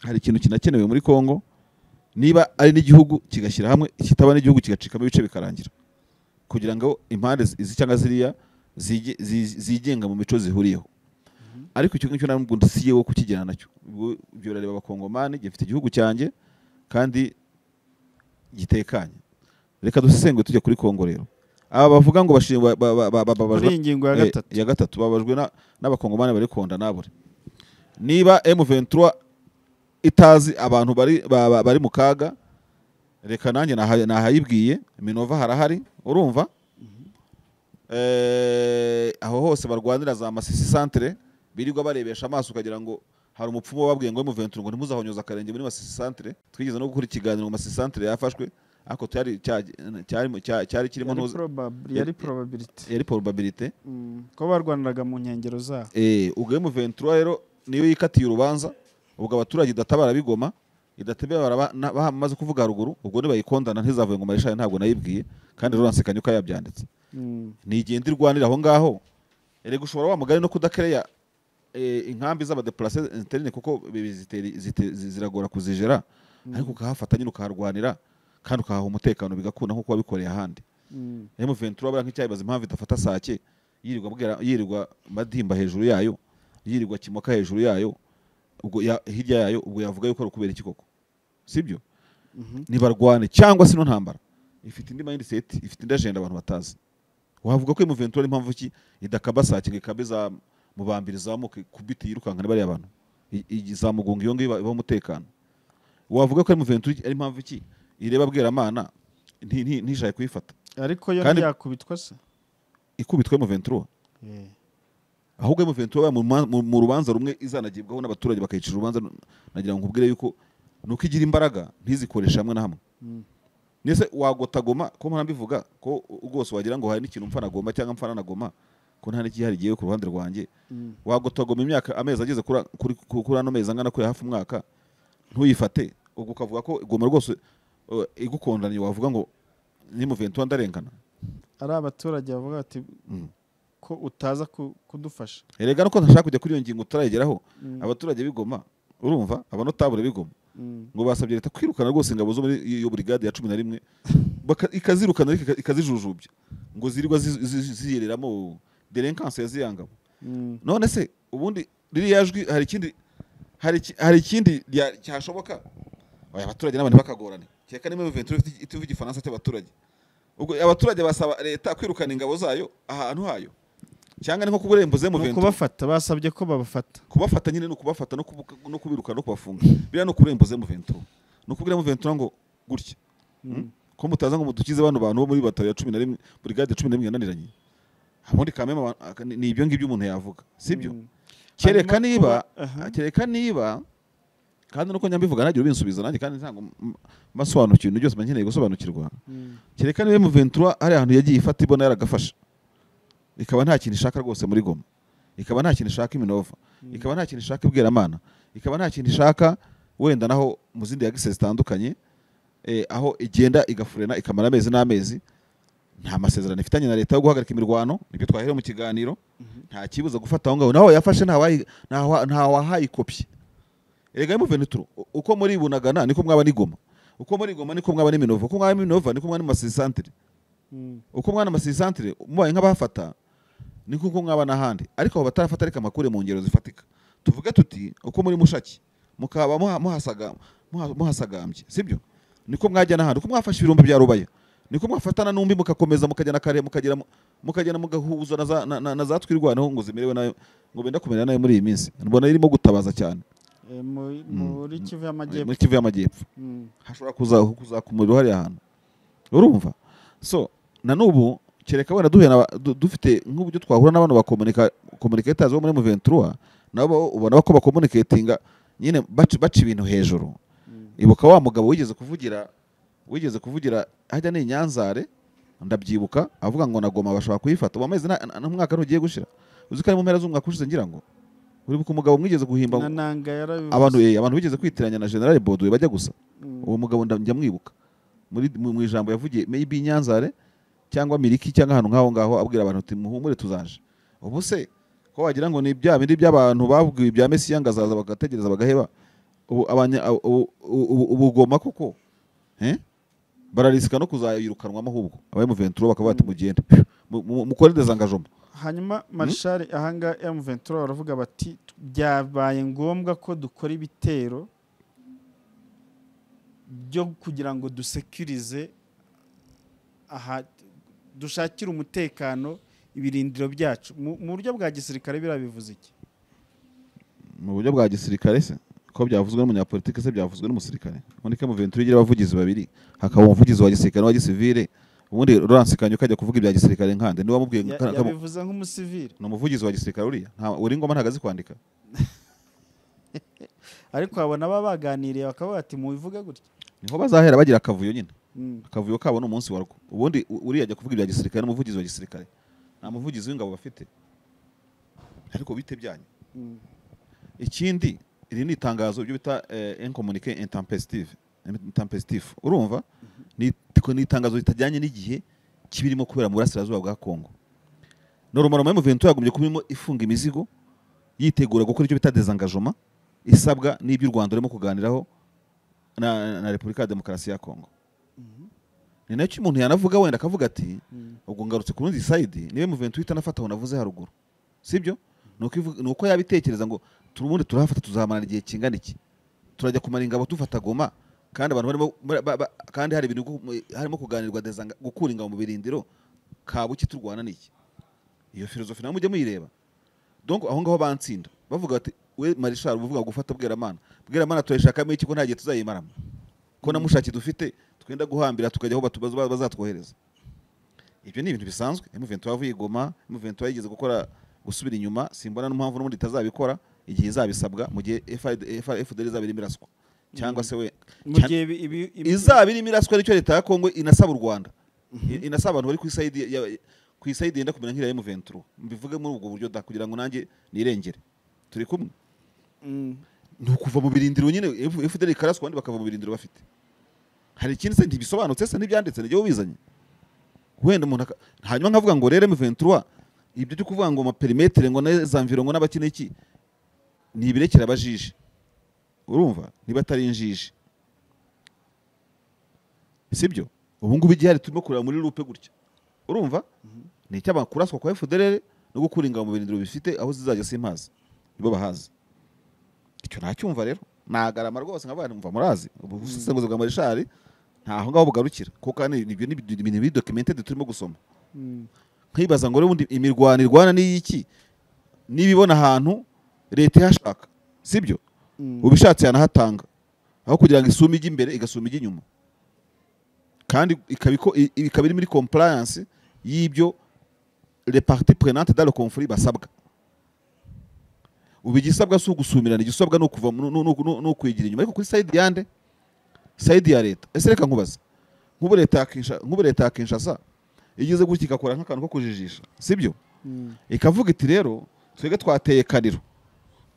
hari ikintu kinakenewe muri kongo niba ari n'igihugu kigashyira hamwe kitaba n'igihugu kigacikamo ibice bikarangira kugira ngo impande zi- izi cyangwa ziriya zige- zi- zigenga mu mico zihuriyeho ariko icyo ngicyo ntabwo ndisiye wo kukigera nacyo Ubwo ibyo birareba abakongomani gifite igihugu cyanjye kandi gitekanye reka dusesengure tujya kuri kongo rero aba bavuga ngo bashi- ba- ba- ba- ba- bababajwe kuri iyi ngingo ya Eh, gatatu ya gatatu babajwe na- n'abakongomani bari konda nabure niba M23 itazi abantu bari ba- ba- bari mu kaga reka nanjye naha- nahayibwiye Minova harahari urumva Eh, aho hose barwanira za masisi centre birirwa barebesha amaso ukagira ngo hari umupfumu wababwiye ngo M23 ngo ntimuzahonyoza akarenge muri masisi centre twigeze no gukora ikiganiro ngo masisi centre yafashwe ariko cyari cyari cyari- cyari kirimo yari ntuzi probab- yari probability yari probabilité Mm. kuba barwaniraga mu nkengero zaho Eh, ubwo M23 rero niyo yikatiye urubanza ubwo abaturage idatabara bigoma idatabara ba- na- bahamaze kuvuga haruguru ubwo nibayikondana ntizavuye ngo marishaye ntabwo nayibwiye kandi Laurence Kanyuka yabyanditse Mm. ntigenda irwanira aho ngaho erega ushobora wa mugari no kudakereya eh, inkambi z'abadeplase interine kuko bi- ziteri- zite- zi- ziragora kuzijera ariko ukahafata nyine ukaharwanira kandi ukahaha umutekano bigakunda nk'uko wabikoreye ahandi Mm. M23 buriya nk'icyayibaza impamvu idafata sake yirirwa bwira yirirwa madimba hejuru yayo yirirwa kimoka hejuru yayo ubwo ya, hirya yayo ubwo yavuga yuko ari ukubera iki koko sibyo Mhm. ntibarwane cyangwa se no ntambara ifite indi mindset ifite indi agenda abantu batazi wavuga ko M23 ari impamvu ki idakaba sake ngo ikabe za mubambiri zamuke kubiti yirukankana bariya bantu I- i- izamugunga iyo ngiyo iba- ibaho umutekano wavuga ko M23 ari impamvu ki ireba bweramana nti- nti- ntishake kuyifata ariko yo Kandi- ntiyakubitwa se ikubitwa M23 Eh. ahubwo M23 yabaye mu ruman- mu- mu rubanza rumwe izanagibwaho n'abaturage bakayicira urubanza nagira ngo nkubwire yuko nuko igira imbaraga ntizikoreshe hamwe na hamwe Mm. nese wagota goma ko mpora mbivuga ko rwose wagira ngo hari n'ikintu mfana goma cyangwa mfana na goma ko nta n'igihari giyewe ku ruhande rwanjye Mm. wagota goma imyaka amezi ageze kuri kuri kuri- kuri ano mezi angana kuri hafi umwaka ntuyifate ubwo ukavuga ko goma rwose uh, igukondanye wavuga ngo ni M23 ndarengana ari abaturage bavuga bati Mm. ko utaza ku- kudufasha erega nuko ntashaka kujya kuri iyo ngingo utarayigeraho Mm. abaturage b'igoma urumva abanotabure b'igoma Mm. ngo basabye leta kwirukana rwose ingabo zo muri iyo burigade ya cumi na rimwe baka- ikazirukana ariko ika- ikazijujubya ngo zirirwa zi- zi- ziyereramo derenkanse ya ziriya ngabo Mm. none se ubundi ririya jwi hari ikindi hari iki- hari ikindi rya- cyashoboka oya abaturage n'abantu bakagorana kereka niba ventura ituva igifaransa cy'abaturage ubwo abaturage basaba leta kwirukana ingabo zayo ahantu hayo cyangwa ni nko kuburembo zemu Ni ventura ukubafata basabye ko babafata kubafata nyine ni ukubafata no kubu- no kubirukana no kubafunga biriya ni ukurembuze mu ventura ni ukubwira mu ventura ngo gutya Mm. ko mutaza ngo mudukize bano bantu bo muri batari ya cumi na rimwe burigade ya cumi na rimwe yananiranye ubundi kameme aba- aka- ni ni ibyo ngibyo umuntu yavuga sibyo Mm. kereka Hanyuma niba kuba- aha. kereka niba kandi nuko nyambivuga ntagira ubinsubiza nanjye kandi ntabwo m- mbasobanukiwe ibintu byose mba nkeneye gusobanukirwa Mm. kereka niba mu ventura hari ahantu yagiye ifata ibona yaragafashe ikaba nta kintu ishaka rwose muri goma ikaba nta kintu ishaka iminova ikaba nta kintu ishaka ibweramana ikaba nta kintu ishaka wenda naho mu zindi yagise zitandukanye eh, aho igenda igafurena ikamara amezi n'amezi nta masezerano ifitanye na leta yo guhagarika imirwano nibyo twahere mu kiganiro nta kibuza gufata aho ngaho naho yafashe nta wayi- nta wa- nta wahaye ikopi erega mu venituro uko muri bunagana niko mwaba nigoma uko muri goma niko mwaba ni minova uko mwaba ni minova niko mwaba ni masisantire Mm. uko mwana amasisantire mubaye nk'abahafata ni kuko mwaba n'ahandi ariko abo batarafata ariko amakuru mu ngero zifatika tuvuge tuti uko muri mushaki mukaba muha- muhasaga- muha- muhasagambye sibyo niko mwajya n'ahandi uko mwafashe ibirumbi bya rubaya niko mwafatana n'umbi mugakomeza mukajya na kare mukagera mu- mukagenda mugahuza na za- na- na- na za twirwanaho ngo zimerewe nayo ngo benda kumera nayo muri iyi minsi mbona irimo gutabaza cyane Eh, mu- muri kivu y'amajyepfo muri kivu y'amajyepfo Mm. hashobora kuza- kuzakumurira hariya hantu urumva so na n'ubu kereka wenda duhuye na ba- du- dufite nk'uburyo twahura n'abantu ba komunikatezi bo muri muventura nabo bo ubona ko bakomunikatinga nyine baca baca ibintu hejuru Mm. ibuka wa mugabo wigeze kuvugira wigeze kuvugira hajya ni inyanzare ndabyibuka avuga ngo na goma bashobora kuyifata ubu amezi nta- nta mwaka ntugiye gushira uzi ko ari mu mpera z'umwaka ushize ngira ngo uribuka umugabo mwigeze guhimba na nanga yarabivuze abantu eh, abantu bigeze kwitiranya na generale bodowe bajya gusa Mm. uwo mugabo nda- njya mwibuka muri mu mu ijambo yavugiye maybe i nyanzare cyangwa miriki cyangwa ahantu nk'aho ngaho abwira abantu ati muhumure tuzaje ubu se ko wagira ngo ni bya bindi by'abantu babwiwe ibya mesiya ngo azaza bagategereza bagaheba ubu abanya ubu- ubu- ubu- ubugoma koko eh? bararisika no kuzayirukanwamo ahubwo abari mu venturo bakaba bati mugende Mu- mu- mukore dezangajoma hanyuma marshal ahanga M23 baravuga bati byabaye ngombwa ko dukora ibitero byo kugira ngo dusekurize aha dushakire umutekano ibirindiro byacu mu mu buryo bwa gisirikare birabivuze iki mu buryo bwa gisirikare se ko byavuzwe n'umunyapolitike se byavuzwe n'umusirikare ubundi ko mu venturo igira abavugizi babiri hakaba umuvugizi wa gisirikare n'uwa gisivire ubundi Laurence Kanyoka ajya kuvuga ibya gisirikare nkande niwe wamubwiye ngo Ya- kana- kama- yabivuze nk'umusivili ni umuvugizi wa gisirikare uriya nta uri ngoma ntabwo azi kwandika ariko babona baba baganiriye bakaba bati mubivuge gutya niho bazahera bagira akavuyo nyine Mm. akavuyo kabo ni umunsi warwo ubundi u- uriya ajya kuvuga ibya gisirikare n'umuvugizi wa gisirikare nta muvugizi w'ingabo bafite ariko bite byanyu Mm. ikindi iri ni itangazo ibyo bita eh, incommunique intempestive intempestive urumva ni tiko- ni itangazo ritajyanye n'igihe kibirimo kubera mu burasirazuba bwa Kongo noromaro mu Ventura yagombye kuba irimo ifunga imizigo yitegura gukora icyo bita dezengagement isabwa n'ibyo u Rwanda rurimo kuganiraho na, na- na Repubulika ya Demokarasi ya Kongo ni nacyo umuntu yanavuga wenda akavuga ati Mm. ubwo ngarutse ku rundi sayidi niwe Muventus uhita anafata aho navuze haruguru sibyo ni uko ivuga- ni uko yabitekereza ngo turubundi turahafata tuzahamara igihe kingana iki turajya kumara ingabo dufata goma kandi abantu barimo ba- ba- ba- kandi hari ibintu gu- harimo kuganirwa dezanga gukura ingabo mu birindiro kabuki turwana n'iki iyo filozofi nawe mujye muyireba donc aho ngaho bantsinda bavuga bati we marishal uvuga ngo gufata bweramana bweramana turayishakamo iki ko nta gihe tuzayimaramo ko na mushaki dufite twenda guhambira tukajya aho batu- baz- bazatwohereza ibyo ni ibintu bisanzwe M23 yavuye i Goma M23 yigeze gukora gusubira inyuma simbona n'impamvu n'ubundi itazabikora igihe izabisabwa mu gihe FID FDL izaba irimo iraswa cyangwa se we mu cyane- gihe ibi- ibi- ibi- izaba irimo iraswa nicyo leta ya Kongo inasaba u Rwanda I- inasaba abantu bari ku isayidi ya- ku isayidi yenda kumera nk'iriya M23 mbivuge muri ubwo buryo da kugira ngo nanjye nirengere turi kumwe Mm. ni ukuva mu birindiro nyine F- FDL ikaraswa abandi bakava mu birindiro bafite hari ikindi se ntibisobanutse se ntibyanditse n'igihe ubizanye wenda umuntu aka- hanyuma nkavuga ngo rero M23 ibyo byo kuvuga ngo amaperimetere ngo n'ezamviro ngo n'abakina iki ni ibirekera abajiji urumva niba atari injiji sibyo ubu ngubu igihari turimo kureba muri lupe gutya urumva ni icy'abakuraswa kwa FDL no gukura ingabo mu birindiro bifite aho zizajya simpazi nibo bahazi icyo nacyumva rero nagarama rwose nkavuga nti mva murazi ubu busesenguzi bwa marishari ntaho ngaho bugarukira kuko kandi ibyo ni ibintu biri documented turimo gusoma Mm. nkibaza ngo rero ubundi imirwano irwana n'iyiki niba ibona ahantu leta ihashaka sibyo Mm. ubishatse yanahatanga aho kugira ngo isume ijye imbere igasuma ijya inyuma kandi ikaba iko- i- i- ikaba iri muri compliance y'ibyo les parties prenantes dans le conflit basabwa ubu igisabwa si ugusumirana igisabwa ni ukuva mu- ni- ni- ni ukwigira inyuma ariko kuri side yande side ya leta ese reka nkubaza nk'ubu leta ya Kinsha- nk'ubu leta ya Kinshasa igeze gutya igakora nk'akantu ko kujijisha sibyo Mm. ikavuga iti rero twebwe twateye kaniro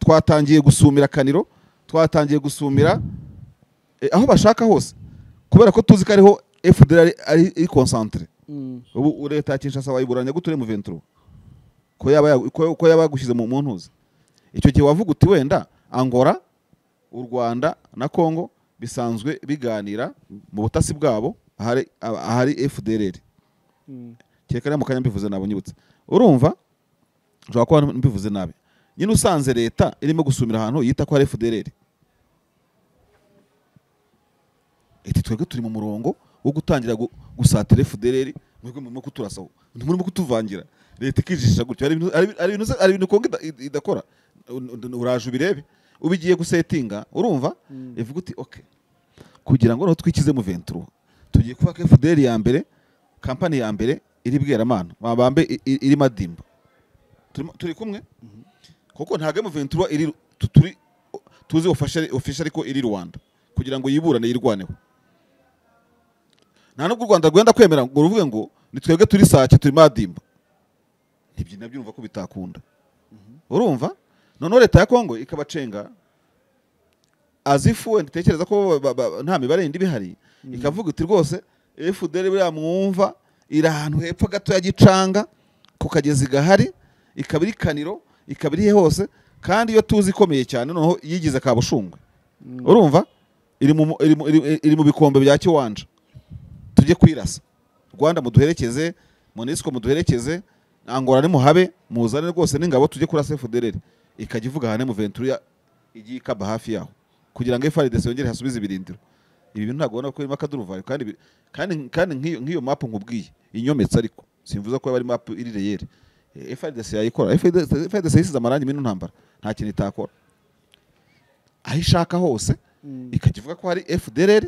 twatangiye gusumira kaniro twatangiye gusumira eh, aho bashaka hose kubera ko tuzi ko ariho FDL ari- ari iri concentre Mm. ubu u- leta ya Kinshasa wayiburanya gute uri mu venturo ko yaba yagu- ko ko yaba yagushyize mu mu ntuza icyo gihe wavuga uti wenda Angola u Rwanda na Congo bisanzwe biganira mu butasi bwabo ahari ah- ahari FDLR Mm. kereka ariya mu kanya mbivuze nabi unyibutse urumva ushobora kuba mbivuze nabi nyine usanze leta irimo gusumira ahantu yita ko hari FDLR iti twebwe turi mu murongo wo gutangira gu- gusatira FDLR mwebwe murimo kuturasaho ntimurimo kutuvangira leta ikijijisha gutyo hari ibintu- hari ibintu- hari ibintu hari ibintu kongo ida- idakora uraje ubirebe ubigiye gusetinga urumva ivuga uti okay kugira ngo noneho twikize mu venturo tugiye kubaka FDL ya mbere kampani ya mbere iri bweramana mabambe i- i- iri madimba Turimo- turi kumwe kuko ntabwo mu venturo iri tu- turi tuzi ofisha ariko iri Rwanda kugira ngo yiburane yirwaneho nta nubwo u Rwanda rwenda kwemera ngo ruvuge ngo ni twebwe turi sake turi madimba nibyo nabyo urumva ko bitakunda urumva noneho leta ya Kongo ikabacenga azifu wenda itekereza ko ba- ba- nta mibare yindi ibihari ikavuga iti rwose FDL buriya mwumva iri ahantu hepfo gato ya gicanga ku kagezi gahari ikaba iri kaniro ikaba iri he hose kandi iyo tuzi ikomeye cyane noneho yigize ka bushungwe urumva iri mu, iri, mu, iri, iri mu bikombe bya kiwanja tujye kwirasa rwanda muduherekeze monisco muduherekeze angora nimuhabe muzane rwose n'ingabo tujye kurasa fdrr ikajya ivuga ahantu mu ventura igiye ikaba hafi yaho kugira ngo FRDC yongere hasubize ibirindiro ibi bintu ntabwo ubona ko birimo akaduruvayo kandi bi- kandi kandi nk'iyo nk'iyo map nkubwiye inyometse ariko simvuze ko yaba ari map iri reyeri Eh, FRDC yayikora FRDC FRDC yisize amarangi mu ntambara nta kintu itakora aho ishaka hose Mm. ikajya ivuga ko hari FDLR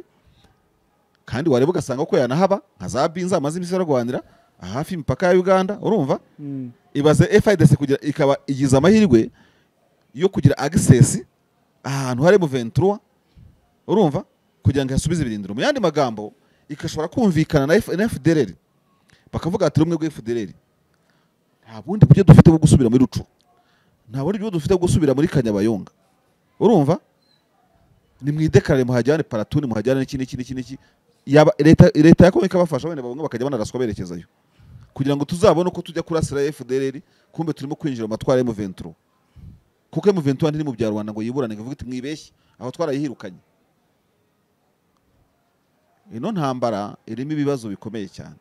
kandi wareba ugasanga ko yanahaba nka za Binza amaze iminsi barwanira hafi imipaka ya Uganda urumva Mm. ibaze FIDC kugira ikaba igize amahirwe yo kugira access ahantu hari mu 23 urumva kugira ngo hasubize ibirindiro mu yandi magambo ikashobora kumvikana na F- na FDLR bakavuga ati rumwe rwe FDLR nta bundi buryo dufite bwo gusubira muri rucu nta bundi buryo dufite bwo gusubira muri Kanyabayonga urumva ni mwidekarare muhajyane paratuni muhajyane n'iki n'iki n'iki n'iki yaba leta leta yakomeye ikabafasha wenda bamwe bakajya banaraswa berekezayo kugira ngo tuzabone uko tujya kurasira FDLR kumbe turimo kwinjira mu matwara ya M23 kuko M23 ntiri mu bya Rwanda ngo yiburane ngo ivuge iti mwibeshye aho twarayihirukanye ino ntambara irimo ibibazo bikomeye cyane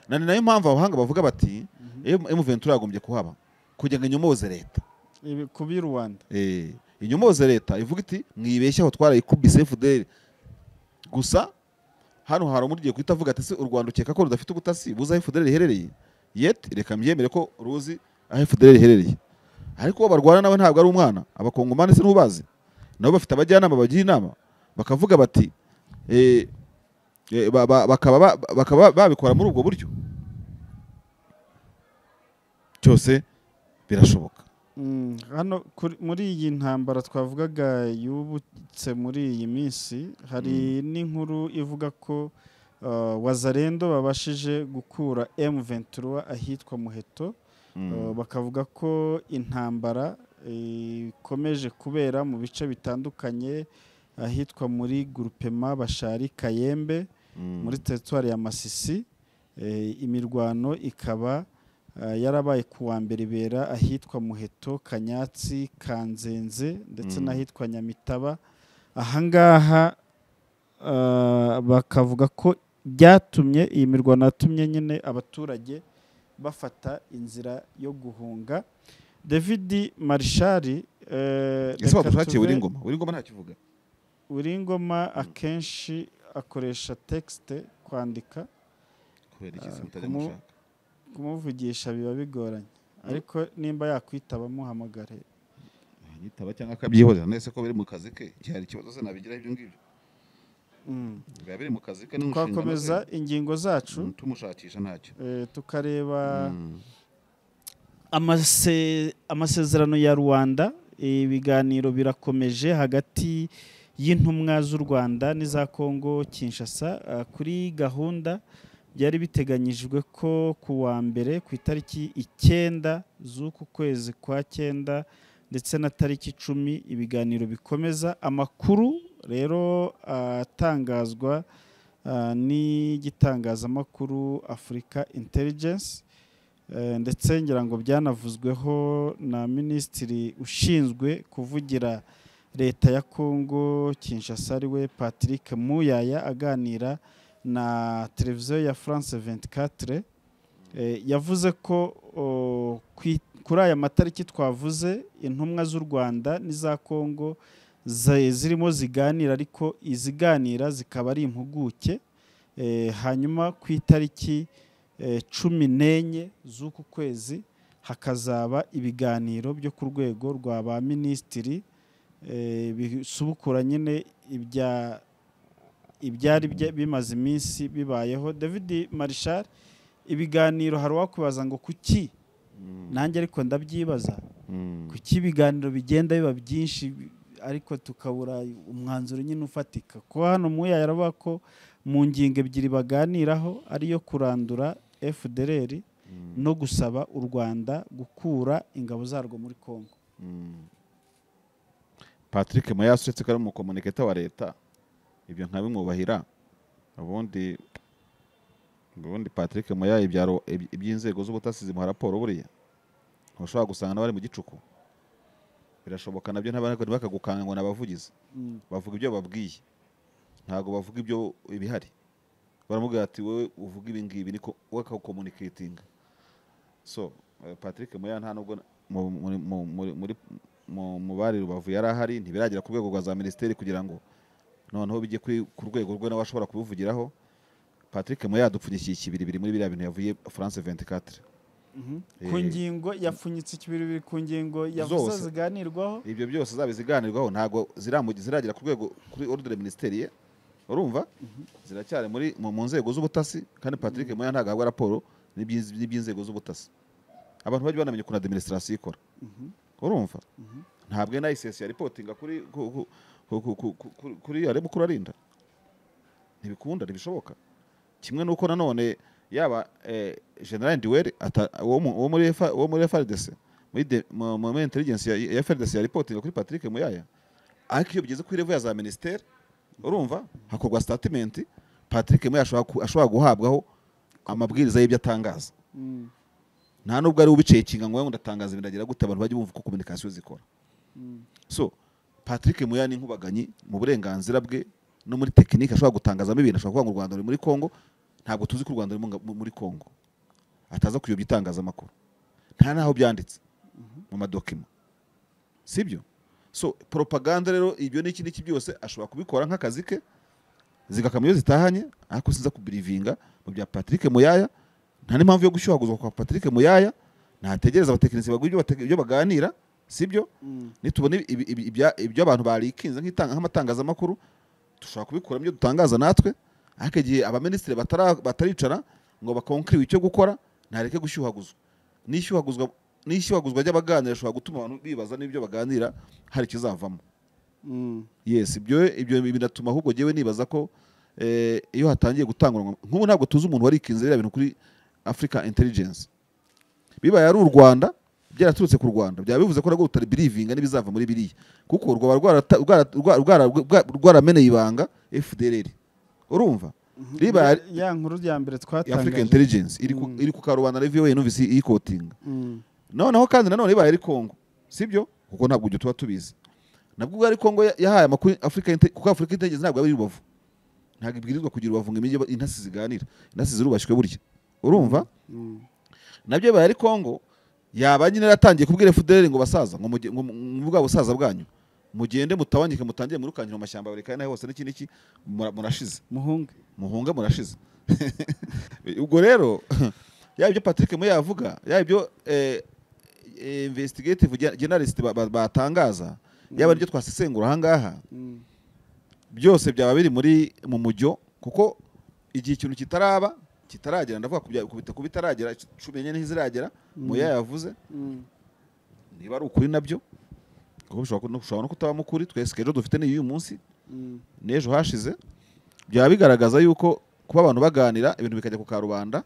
na ni nayo mpamvu abahanga bavuga bati M23 yagombye kuhaba kugira ngo inyomoze leta Ibi kubi Rwanda Eh, inyomoze leta ivuga iti mwibeshye aho twarayikubise FDL gusa hano hari umuryo guhita avuga ati se u Rwanda ukeka ko rudafite ubutasi buzi aho FDL iherereye yet reka mbyemere ko ruzi aho FDL iherereye ariko uwo barwana nawe ntabwo ari umwana abakongomani se ntubazi nabo bafite abajyanama bagira inama bakavuga bati eh, eh, ba- ba- bakaba ba- bakaba babikora muri ubwo buryo cyose birashoboka Mm, hano kuri- muri iyi ntambara twavugaga yubutse muri iyi minsi hari n'inkuru ivuga ko uh, wazarendo babashije gukura M23 ahitwa Muheto Mm. Uh, bakavuga ko intambara eh, ikomeje kubera mu bice bitandukanye ahitwa muri Groupement Bashari Kayembe Mm. muri teritwari ya Masisi eh, imirwano ikaba eh, yarabaye ku wa mbere ibera ahitwa Muheto Kanyatsi Kanzenze ndetse Mm. n'ahitwa Nyamitaba ahangaha eh, bakavuga ko byatumye iyi mirwano yatumye nyine abaturage bafata inzira yo guhunga David Marshall eh, ese reka wadushakiye tuve- buri ngoma buri ngoma ntakivuga Uringoma akenshi akoresha texte kwandika kubera ikizi mutajya mushaka. kumuvugisha biba bigoranye Mm. ariko nimba yakwitaba muhamagare yitaba cyangwa akabyihorera nese ko biri mu kazi ke igihe hari ikibazo se nabigiraho ibyo ngibyo Mm. biba biri mu kazi ke n'inshingano twakomeza ingingo zacu ze. tumushakisha ntacyo eh, tukareba Mm. amase- amasezerano ya rwanda eh, ibiganiro birakomeje hagati y'intumwa z'u rwanda n'iza kongo kinshasa Ah, kuri gahunda byari biteganyijwe ko ku wa mbere ku itariki icyenda z'uku kwezi kwa cyenda ndetse na tariki icumi ibiganiro bikomeza amakuru rero atangazwa ah, n'igitangazamakuru afurika intelligence Eh, ndetse ngira ngo byanavuzweho na minisitiri ushinzwe kuvugira leta ya congo kinshasa ariwe patrick muyaya aganira na televiziyo ya france 24 Eh, yavuze ko o, kwi- kuri aya matariki twavuze intumwa z'u rwanda n'iza congo za- zirimo ziganira ariko iziganira zikaba ari impuguke Eh, hanyuma ku itariki eh, cumi n'enye z'uku kwezi hakazaba ibiganiro byo ku rwego rwa ba minisitiri eh, bisubukura nyine ibya ibyari bya- bimaze iminsi bibayeho david marishal ibiganiro hari uwakwibaza ngo kuki nanjye ariko ndabyibaza kuki ibiganiro bigenda biba byinshi ariko tukabura umwanzuro nyine ufatika kuko hano muya yaravuga ko mu ngingo ebyiri baganiraho ariyo kurandura fdr no gusaba u rwanda gukura ingabo zarwo muri congo patrick muyasi uretse ko ari umukomuniketa wa leta ibyo nkabimwubahira ubundi ubundi patrick muya ibyaro- iby- iby'inzego z'ubutasi zimuha raporo buriya ushobora gusanga n'abari mu gicuku birashoboka nabyo ntibakagukanga ngo ni abavugizi Mm. bavuga ibyo babwiye ntabwo bavuga ibyo ibihari baramubwira ati wowe uvuga ibi ngibi niko we akawukomuniketinga so eh, patrick muya nta nubwo mu- muri- mu- muri- muri- mu- mu bari rubavu yari ahari ntibiragera ku rwego rwa za minisiteri kugira ngo noneho bijye kuri- ku rwego rwe nawe ashobora kubivugiraho patrick muya dupfunyikiye ikibiri biri muri biriya bintu yavuye france 24 Mhm. ku Eh, ngingo yapfunyitse ikibiribiri ku ngingo yavuze zose. ziganirwaho ibyo byose zaba iziganirwaho ntabwo ziramu- ziragera ku rwego kuri ordre minisiteri ye urumva ziracyari muri mu mu nzego z'ubutasi kandi patrick muya ntabwo ahabwa raporo n'iby'inz- n'iby'inzego z'ubutasi abantu bajya banamenya ukuntu administration ikora Mhm. urumva Mhm. ntabwo na isesi ya ripotinga kuri ku- ku- ku- ku- ku- ku- ku- kuri ya mukuru arinda ntibikunda ntibishoboka kimwe n'uko nanone yaba eh, general ndiwere ata- wo mu- wo muri FA wo muri FRDC muri de- mu- mu- muri intelligence ya- ya FRDC ya ripotinga kuri Patrick Muyaya ariko iyo bigeze kuri level ya za ministere urumva hakorwa statement Patrick Muyaya ashobora ku- ashobora guhabwaho amabwiriza y'ibyo atangaza Mm. nta nubwo ari ubicekinga ngo ngo ndatangaza biragira gute abantu bajye bumva uko communication zikora Mm. so patrick muya ni inkubaganyi mu burenganzira bwe no muri tekinike ashobora gutangazamo ibintu ashobora kuvuga ngo u rwanda ruri muri congo ntabwo tuzi ko u rwanda ruri mu nga- mu- muri congo ataza kuyobya itangazamakuru nta n'aho byanditse mu madokima sibyo so propaganda rero ibyo n'iki n'iki byose ashobora kubikora nk'akazi ke zigakama iyo zitahanye ariko sinza kubirivinga mu bya patrick muyaya nta n'impamvu yo gushyuhaguzwa kwa patrick muyaya ntategereza abatekinisiye baguha ibyo bate- ibyo baganira sibyo Mm. nitubona ibi- ibi- ibi- ibya- ibyo abantu barikinze nk'itanga- nk'amatangazamakuru dushobora kubikuramo ibyo dutangaza natwe ariko igihe abaminisitiri batara- bataricara ngo bakonkiriwe icyo gukora ntareke gushyuhaguzwa n'ishyuhaguzwa n'ishyuhaguzwa ry'abaganira rishobora gutuma abantu bibaza n'ibyo baganira hari ikizavamo Mm. yes ibyo ibyo binatuma ahubwo jyewe nibaza ko eh, iyo hatangiye gutangwa nk'ubu ntabwo tuzi umuntu warikinze biriya bintu kuri africa intelligence bibaye ari u rwanda byaraturutse ku rwanda byaba bivuze ko nabwo rutari birivinga n'ibizava muri biriya kuko rwaba rwarata- rwara- rwa- rwara- rwa- rwarameneye ibanga fdrr urumva ribaye ya nkuru ya mbere africa twatangaje intelligence iri ku- Mm. iri ku karubanda review we numvise iyikotinga Mm. noneho kandi nanone ibaye ari Congo sibyo kuko ntabwo ibyo tuba tubizi nabwo ubwo ari Congo ya- yahaye amakuru Africa Inte- kuko Africa Intelligence ntabwo ari rubavu ntabwo ibwirizwa kugira ubavu ngo imijyi intasi ziganira intasi zirubashywe burya urumva Mm. nabyo bibaye ari Congo yaba nyine yaratangiye kubwira FDLR ngo basaza ngo muge- ngo mu- mu bwa busaza bwanyu mugende mutabanyike mutangire murukangire mu mashyamba buri kandi hose n'iki n'iki mura- murashize muhunge muhunga murashize ubwo rero yaba ibyo patrick muye yavuga yaba ibyo eh, eh, investigative gen- generalist ba- ba- batangaza yaba ibyo twasesengura ahangaha Mm. byose byaba biri muri mu mujyo kuko igihe ikintu kitaraba kitaragera ndavuga ku bya- ku bita- ku bitaragera cumi n'enye ntiziragera muya yavuze Mm. niba ari ukuri nabyo kuko bishobora ku- bishobora no kutabamo ukuri twese ejo dufite ni uyu munsi Mm. n'ejo hashize byaba bigaragaza yuko kuba abantu baganira ibintu bikajya ku karubanda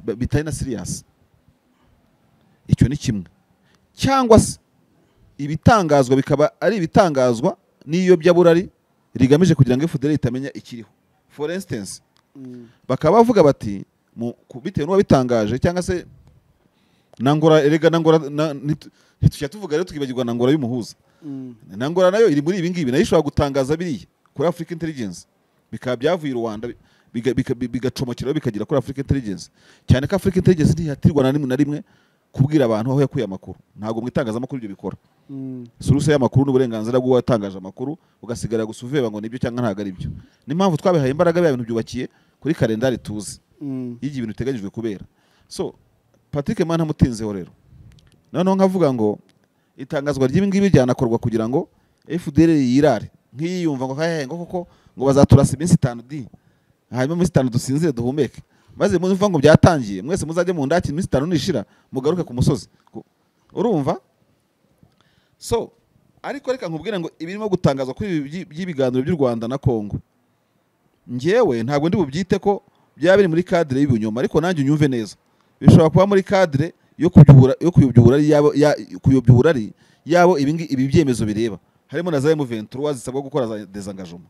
ba- bitari na siriyasi icyo ni kimwe cyangwa se ibitangazwa bikaba ari ibitangazwa n'iyobyabura rigamije kugira ngo FDL itamenya ikiriho for instance Mm. bakaba bavuga bati mu ku- bitewe n'uwabitangaje cyangwa se nangora erega nangora na- nit- ntitujya tuvuga rero tukibagirwa nangora y'umuhuza nangora nayo iri muri ibi ngibi nayo ishobora gutangaza biriya kuri Africa Intelligence bikaba byavuye i Rwanda biga- bika- bi- bigacomokeraho bikagera kuri Africa Intelligence cyane ko Africa Intelligence ntihatirwa na rimwe na rimwe kubwira abantu aho yakuye amakuru ntabwo mu itangazamakuru ibyo bikora suruse y'amakuru n'uburenganzira bw'uwatangaje amakuru ugasigara gusa uveba ngo nibyo cyangwa ntabwo ari byo n'impamvu twabihaye imbaraga bya bintu byubakiye kuri kalendari tuzi y'igihe ibintu biteganyijwe kubera so patrick mwanamutinzeho rero noneho nkavuga ngo itangazwa ry'ibi ngibi ryanakorwa kugira ngo fdr yirare nk'iyiyumva ngo hehe ngo koko ngo bazaturasa iminsi itanu di hanyuma iminsi itanu dusinzire duhumeke maze mumva ngo byatangiye mwese muzajye mu ndaki iminsi itanu nishira mugaruke ku musozi Ku- urumva so ariko reka nkubwire ngo ibirimo gutangazwa kuri ibi byi- by'ibiganiro by'u Rwanda na Kongo njyewe ntabwo ndi bubyite ko byaba biri muri kadire y'ibinyoma ariko nanjye unyumve neza bishobora kuba muri kadire yo kubyubura yo kuyobyura ari yabo ya- kuyobyura ari yabo ibi ngi- ibi byemezo bireba harimo na za M23 zisabwa gukora za desengagement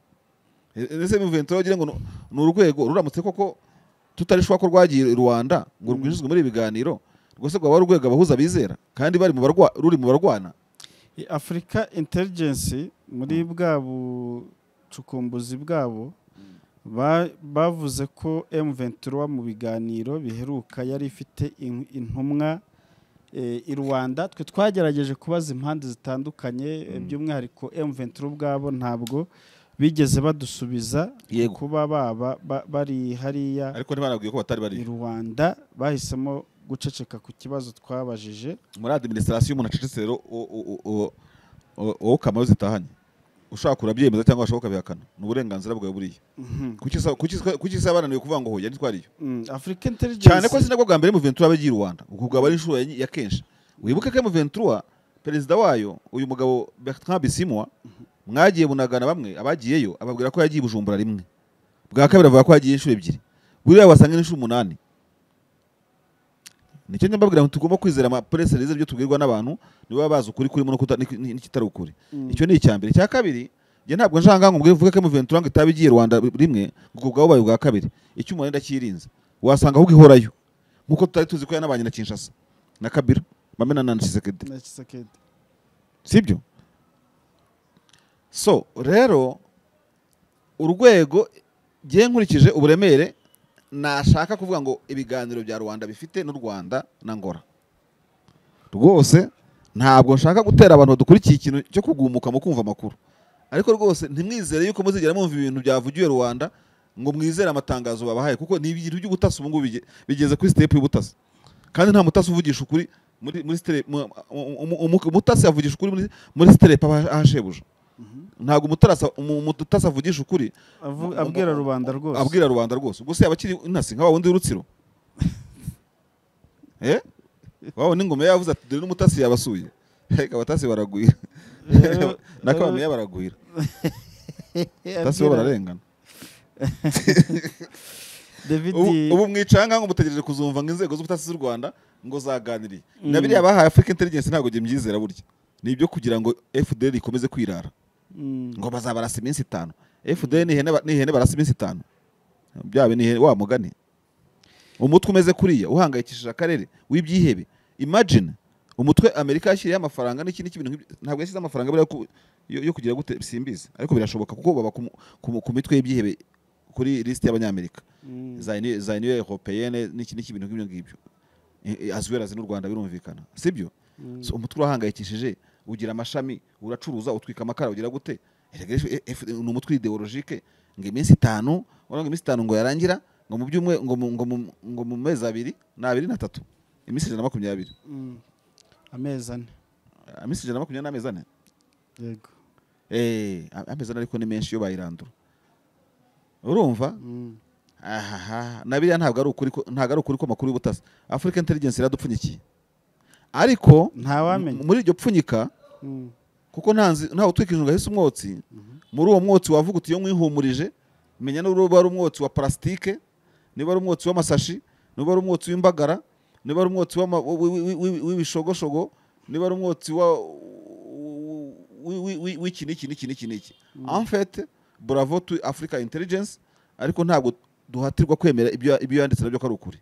ese M23 ugira ngo ni- ni urwego ruramutse koko tutarishwa ko rwagiye i Rwanda ngo rwinjizwe muri ibi biganiro rwose rwaba ari urwego abahuza bizera kandi bari mu barwa ruri mu barwana afurika intelligence muri bwa bucukumbuzi bwabo ba- bavuze ko M23 mu biganiro biheruka yari ifite in- intumwa eh, i Rwanda twe twagerageje kubaza impande zitandukanye eh, by'umwihariko M23 ubwabo ntabwo bigeze badusubiza Yego. kuba baba ba- bari hariya ariko ntibanabwiye ko batari bari i Rwanda bahisemo guceceka ku kibazo twabajije muri adiminisitirasiyo umuntu acecetse rero u- u- u- u- wowe ukamayo zitahanye ushaka kurabyemeza cyangwa washaka ukabihakana ni uburenganzira bwawe buriya Kuki sa- kuki sa- kuki se bananiwe kuvuga ngo hoya ntitwariyo Mm, Africa Intelligence cyane ko sinabwo bwa mbere muventura abagiye i rwanda ubwo bwaba ari inshuro ya- ya kenshi wibuke ko muventura perezida wayo uyu mugabo bertrand bisimwa mwagiye bunagana bamwe abagiyeyo ababwira ko yagiye i bujumbura rimwe bwa kabiri avuga ko yagiye inshuro ebyiri buriya wasanga ni inshuro umunani nicyo njya mbabwira ngo tugomba kwizera amaprese rize ibyo tubwirwa n'abantu niba bazi ukuri kurimo no kuta- n'iki- n'ikitari ukuri Mm. icyo ni icya mbere icya kabiri njye ntabwo nshaka ngo mbwire vuga ko M23 ngo itaba igiye i Rwanda rimwe ngo bwaba bubaye ubwa kabiri icyo umuntu yenda cyirinze wasanga ahubwo ihorayo nkuko tutari tuzi ko yanabanye na Kinshasa na Kabila bamena na Tshisekedi na Tshisekedi. sibyo so rero urwego ngiye nkurikije uburemere nashaka kuvuga ngo ibiganiro bya rwanda bifite n'u rwanda na ngora rwose ntabwo nshaka gutera abantu badukurikiye ikintu cyo kugumuka mu kumva amakuru ariko rwose ntimwizere yuko muzigera mwumva ibintu byavugiwe rwanda ngo mwizere amatangazo babahaye kuko ni ibintu by'ubutasi ubu ngubu bige- bigeze kuri sitepu y'ubutasi kandi nta mutasi uvugisha ukuri muri muri stere mu- mu- mu- umu- umutasi avugisha ukuri muri muri sitepu ahashebuja ntabwo umutarasi umu- umutasi avugisha ukuri Avu- abwira rubanda rwose abwira rubanda rwose ubwo se yaba akiri intasi nka wa wundi w'urutsiro eh waba n'ingoma yavuze ati dore n'umutasi yabasuye reka abatasi baragwira Rero- na kabamiya baragwira Eh, abatasi bo abwira- bararengana David ubu ubu mwicanga ngo mutegereje kuzumva ngo inzego z'ubutasi z'u Rwanda ngo zaganiriye Mm. na biriya bahaye Africa Intelligence ntabwo njye mbyizera burya ni ibyo kugira ngo FDL ikomeze kwirara Mm, ngo bazabarasa iminsi itanu FDL ni ihene ba- ni ihene barasa iminsi itanu byaba ni ihene wa mugani umutwe umeze kuriya uhangayikishije akarere w'ibyihebe imagine umutwe Amerika yashyiriyeho amafaranga n'ikindi cy'ibintu nk'ibyo- ntabwo yashyize amafaranga buriya ku- yo, yo kugira gute simbizi ariko birashoboka kuko baba ku, mu- ku, mu- ku mitwe y'ibyihebe kuri lisiti y'abanyamerika mm, za Uni- za uniyo europeyene n'iki n'iki ibintu nk'ibyo ngibyo I- i- azwerazi n'u rwanda birumvikana sibyo mm. So, umutwe urahangayikishije ugira amashami uracuruza utwika amakara ugira gute Erega ejo- e- F- ni umutwe ideologike ngo iminsi itanu urabona ngo iminsi itanu ngo yarangira ngo mu byumwe ngo mu- ngo mu- ngo mu mezi abiri ni abiri na tatu iminsi ijana na makumyabiri Mm. amezi ane Ah, iminsi ijana na makumyabiri n'amezi ane yego Eh, a- amezi ane ariko ni menshi iyo bayirandura urumva Mm, aha na biriya ntabwo ari ukuri ko- ntabwo ari ukuri ko amakuru y'ubutasi afurika intelligence iradupfunyikiye ariko ntawamenya m- muri iryo pfunyika Mm, kuko nta nzi- ntawe utwikije ngo ahise umwotsi muri uwo mwotsi wavuga uti iyo mwihumurije menya niba ari umwotsi wa parasitike niba ari umwotsi w'amasashi niba ari umwotsi w'imbagara niba ari umwotsi w'ama- wi- wi- wi- wi- w'ibishogoshogo niba ari umwotsi wa wi- wi- wi- w'iki n'iki n'iki n'iki n'iki enfete bravo tu africa intelligence ariko ntabwo duhatirwa kwemera ibyo ibyo yanditse nabyo ko ari ukuri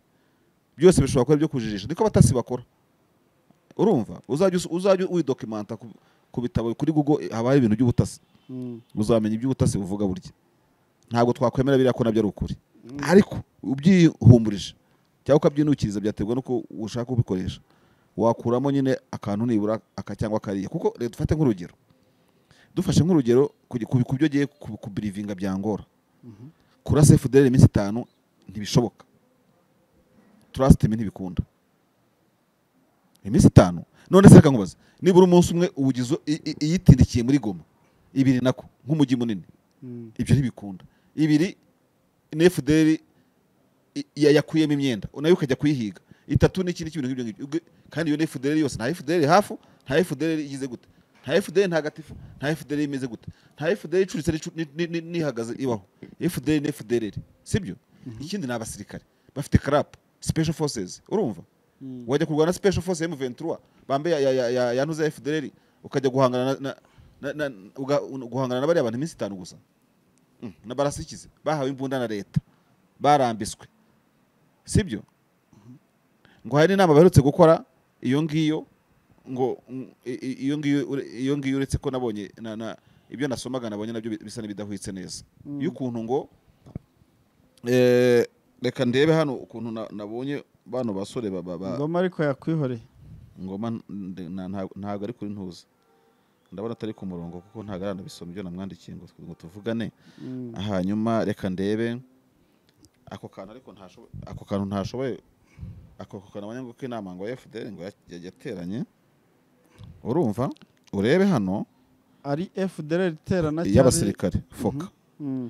byose bishobora kuba ibyo kujijisha niko abatasi bakora urumva uzajya us- uzajya widokimanta ku- ku bitabo kuri google haba hari ibintu by'ubutasi Mm. uzamenya iby'ubutasi buvuga burya ntabwo twakwemera biriya ko nabyo ari ukuri ariko ubyihumburije cyangwa ukabyinukiriza byaterwa n'uko ushaka kubikoresha wakuramo nyine akantu nibura aka cyangwa kariya kuko reka dufate nk'urugero dufashe nk'urugero ku gi- ku ku byo agiye kubirivinga byangora kurasa efuderi iminsi itanu ntibishoboka turasitime ntibikunda iminsi itanu none se reka nkubaze nibura umunsi umwe uwugize i- i- iyitindikiye muri goma ibiri nako nk'umujyi munini Mm. ibyo ntibikunda ibiri ni efuderi yakuyemo imyenda nayo ukajya kuyihiga itatu ni ikindi kintu nk'ibyo ngibyo Ubwo- kandi iyo ni efuderi yose nta efuderi hafu nta efuderi igize gute nta efuderi ntagatifu nta efuderi imeze gute nta efuderi icuritse n'icu- ni- ni- ni- nihagaze ibaho efuderi ni efuderi sibyo ikindi ni abasirikare bafite karapu special forces urumva Mm. wajya kurwana special force ya M23 bambe ya- ya- ya- ya- yanuza ya FDLR ukajya guhangana na- na, na, na, uga- guhangana na bariya bantu iminsi itanu gusa Mm, na barasikize bahawe imbunda na leta barambiswe sibyo ngo hari inama baherutse gukora iyo ngiyo ngo mm, i- i- iyo ngiyo ure- iyo ngiyo uretse ko nabonye na, na, ibyo nasomaga nabonye nabyo bi- bisa n'ibidahwitse neza Mm. y'ukuntu ngo eh, reka ndebe hano ukuntu na- nabonye bano basore ba- ba- ba- ngoma ariko yakwihoreye ngoma nde- na- nta- ntabwo ari kuri ntuza ndabona atari ku murongo kuko ntabwo aranabisoma ibyo namwandikiye ngo ngo tuvugane Mm. hanyuma reka ndebe ako kantu ariko ntashoboye ako kantu ntashoboye ako ako kantu abanyamaguru k'inama ngo FDL ngo ya- ya- yateranye urumva urebe hano ari FDLR iterana iy'abasirikare foka Mm.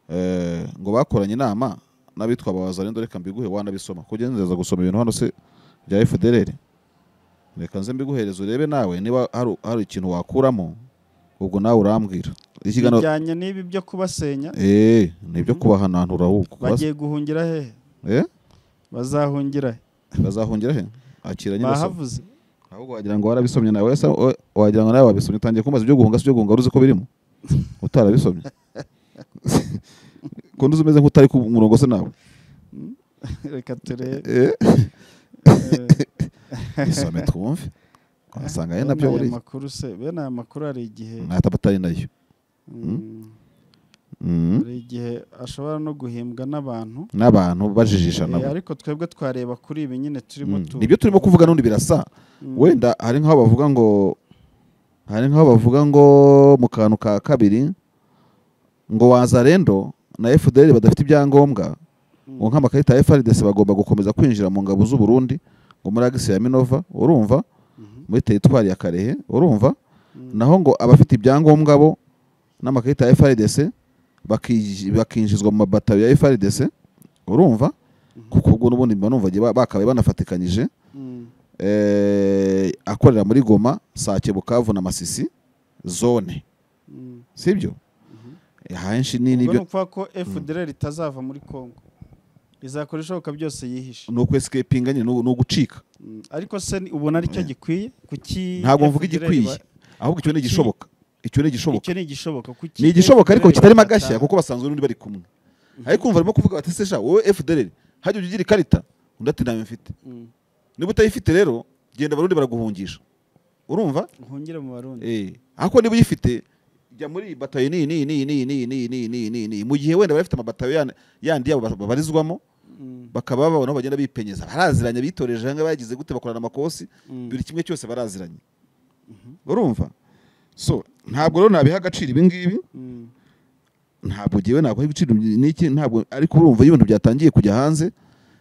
Eh, ngo bakoranye inama n'abitwa abawazarendo reka mbiguhe wanabisoma kujya nzeza gusoma ibintu hano se bya FDLR reka nze mbiguhereze urebe nawe niba hari hari ikintu wakuramo ubwo nawe urambwira ikiganiro bijyanye n'ibi byo kubasenya eh nibyo kubahananura ahubwo bagiye guhungira hehe eh bazahungira he? bazahungira he akira nyine basoma bahavuze ahubwo wagira ngo warabisomye nawe ese wa- wagira ngo nawe wabisomye utangiye kumbaza ibyo guhunga si ibyo guhunga wari uzi ko birimo utarabisomye kundi uzi umeze nk'utari ku murongo se nawe reka turebe eh Eh, isome twumve wasanga ari bene nabyo aya buriya makuru se bene aya makuru hari igihe mwataba atari nayo mm, Mm. hari igihe ashobora no guhimbwa n'abantu n'abantu bajijisha Eh, nabo ariko twebwe twareba kuri ibi nyine turimo Mm. tu nibyo turimo kuvuga n'undi birasa Mm. wenda hari nk'aho bavuga ngo hari nk'aho bavuga ngo mu kantu ka kabiri ngo wazarendo na FDL badafite ibyangombwa Mm. ngo nk'amakarita ya FRDC bagomba gukomeza kwinjira mu ngabo z'u Burundi ngo muri agisi ya Minova urumva Mhm. muri teritwari ya Karehe urumva Mm. naho ngo abafite ibyangombwa bo n'amakarita ya FRDC baki- bakinjizwa mu mabataro ya FRDC urumva Mhm. kuko ubwo n'ubundi mba numva ba- bakabaye banafatikanyije Mm. eh, akorera muri Goma Sake Bukavu na Masisi zone Mm. sibyo ahenshi ni ubwo ni nibyo ukuvuga ko FDLR itazava muri Congo izakora ishoboka byose yihishe ni ukwescapinga nyine ni ugucika Mm, ariko se ni- ubona aricyo gikwiye kuki ntabwo mvuga FDLR ba- igikwiye ahubwo icyo ni Kuki- igishoboka icyo ni igishoboka icyo ni igishoboka kuki ni igishoboka ariko FDLR kitarimo bagataha? agashya kuko basanzwe n'undi bari kumwe ariko umva barimo kuvuga bati se sha wowe FDL hajya ujya ugira ikarita undi ati ntayo mfite Mm. niba utayifite rero genda abarundi baraguhungisha urumva uhungire mu barundi eh ariko niba uyifite jya muri iyi batayo ni ni ni ni ni ni ni ni ni ni mu gihe wenda bafite amabatayo yan- yandi yabo ba- babarizwamo Mm, bakaba babona aho bagenda bipenyeza baraziranye bitoreje hanga bagize gute bakorana amakosi mm. buri kimwe cyose baraziranye urumva so ntabwo rero nabiha agaciro ibi ngibi Mm, ntabwo ngewe ntabwo igiciro n'iki ntabwo ariko urumva iyo ibintu byatangiye kujya hanze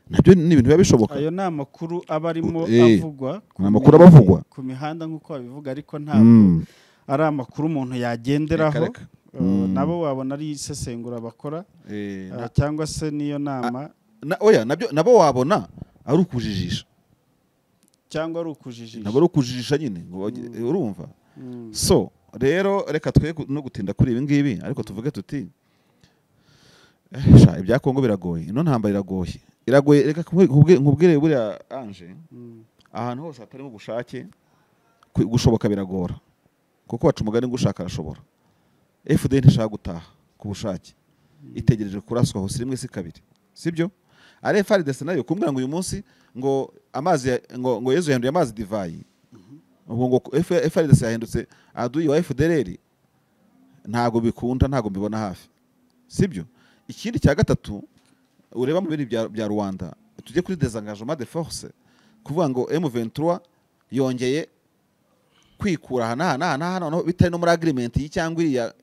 nabyo ni ibintu biba bishoboka ayo ni amakuru aba arimo Eh, avugwa ku ni amakuru mi- aba avugwa. ku mihanda nk'uko babivuga ariko ntabwo Mm. ari amakuru umuntu yagenderaho Reka, reka. Eh, Mm. nabo wabona ari isesengura bakora Eh, eh, na- cyangwa se n'iyo nama na- oya nabyo nabo wabona ari ukujijisha cyangwa ari nabo ukujijisha ari ukujijisha nyine ngo bage- Mm. urumva Mm, so rero reka twe no gutinda kuri ibi ngibi ariko tuvuge tuti eh, sha ibya kongo biragoye ino ntambara iragoye iragoye reka nkubwi- nkubwi- nkubwire buriya anje mm, ahantu hose hatarimo ubushake ku- gushoboka biragora kuko baca umugani ngo ushaka arashobora fd ntishaka gutaha ku bushake itegereje kuraswa hose rimwe si kabiri sibyo ari frdc nayo kumbwira ngo uyu munsi ngo amazi ya- ngo ngo yezu yanduye amazi divayi ubwo ngo F- FARDC yahindutse aduyi wa FDLR ntabwo bikunda ntabwo mbibona hafi sibyo ikindi cya gatatu ureba mu bindi bya- bya rwanda tujye kuri desengagement de force kuvuga ngo M23 yongeye kwikura aha n'aha n'aha n'aha noneho bitari no muri agreement iyi cyangwa iriya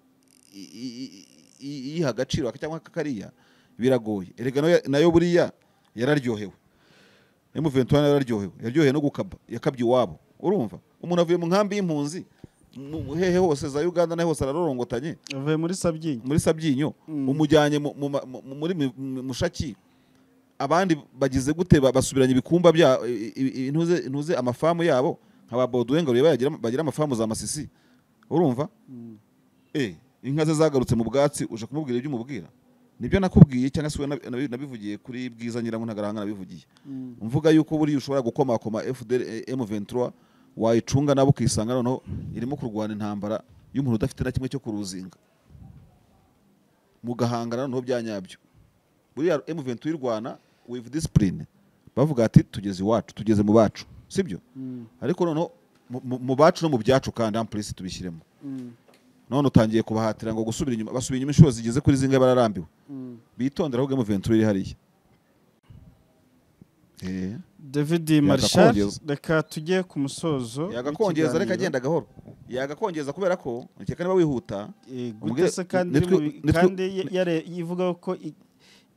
i- i- i- iyiha agaciro aka cyangwa aka kariya biragoye erega nayo- nayo buriya yararyohewe M23 nayo yararyohewe yaryohewe no gukaba yakabye iwabo urumva umuntu avuye mu nkambi y'impunzi mu hehe hose za uganda naho hose ararorongotanye avuye muri sabyinyo muri sabyinyo umujyanye mu- mu ma- mu- muri mi- mu- mushaki abandi bagize gute ba- basubiranya ibikumba bya i- i- i- ntuze ntuze amafamu yabo nka ba Baudouin ngo bagira bagira amafamu za Masisi urumva eh inka ze zagarutse mu bwatsi uje kumubwira ibyo umubwira nibyo nakubwiye cyangwa se we nabi- nabi- nabivugiye kuri bwiza nyirango ntagaranga nabivugiye mvuga yuko buriya ushobora gukomakoma FDL M23 wayicunga nabo ukisanga noneho irimo kurwana intambara y'umuntu udafite na kimwe cyo kuruzinga mugahangana noneho bya nyabyo buriya M23 irwana with discipline bavuga ati tugeze iwacu tugeze mu bacu sibyo ariko noneho mu- mu- mu bacu no mu byacu kandi ampulisi tubishyiremo none utangiye kubahatira ngo gusubira inyuma basubira inyuma inshuro zigeze kuri zingahe bararambiwe bitondere ahubwo M23 iri hariya Eh. david marshal Yakakongeza. reka tujye ku musozo yagakongeza w'ikiganiro. ariko agenda gahoro yagakongeza kubera ko reka niba wihuta Eh, Ubwire- gute se kandi nitwe- iri mu bi- nitwe- kandi ya- yare- ivuga ko i-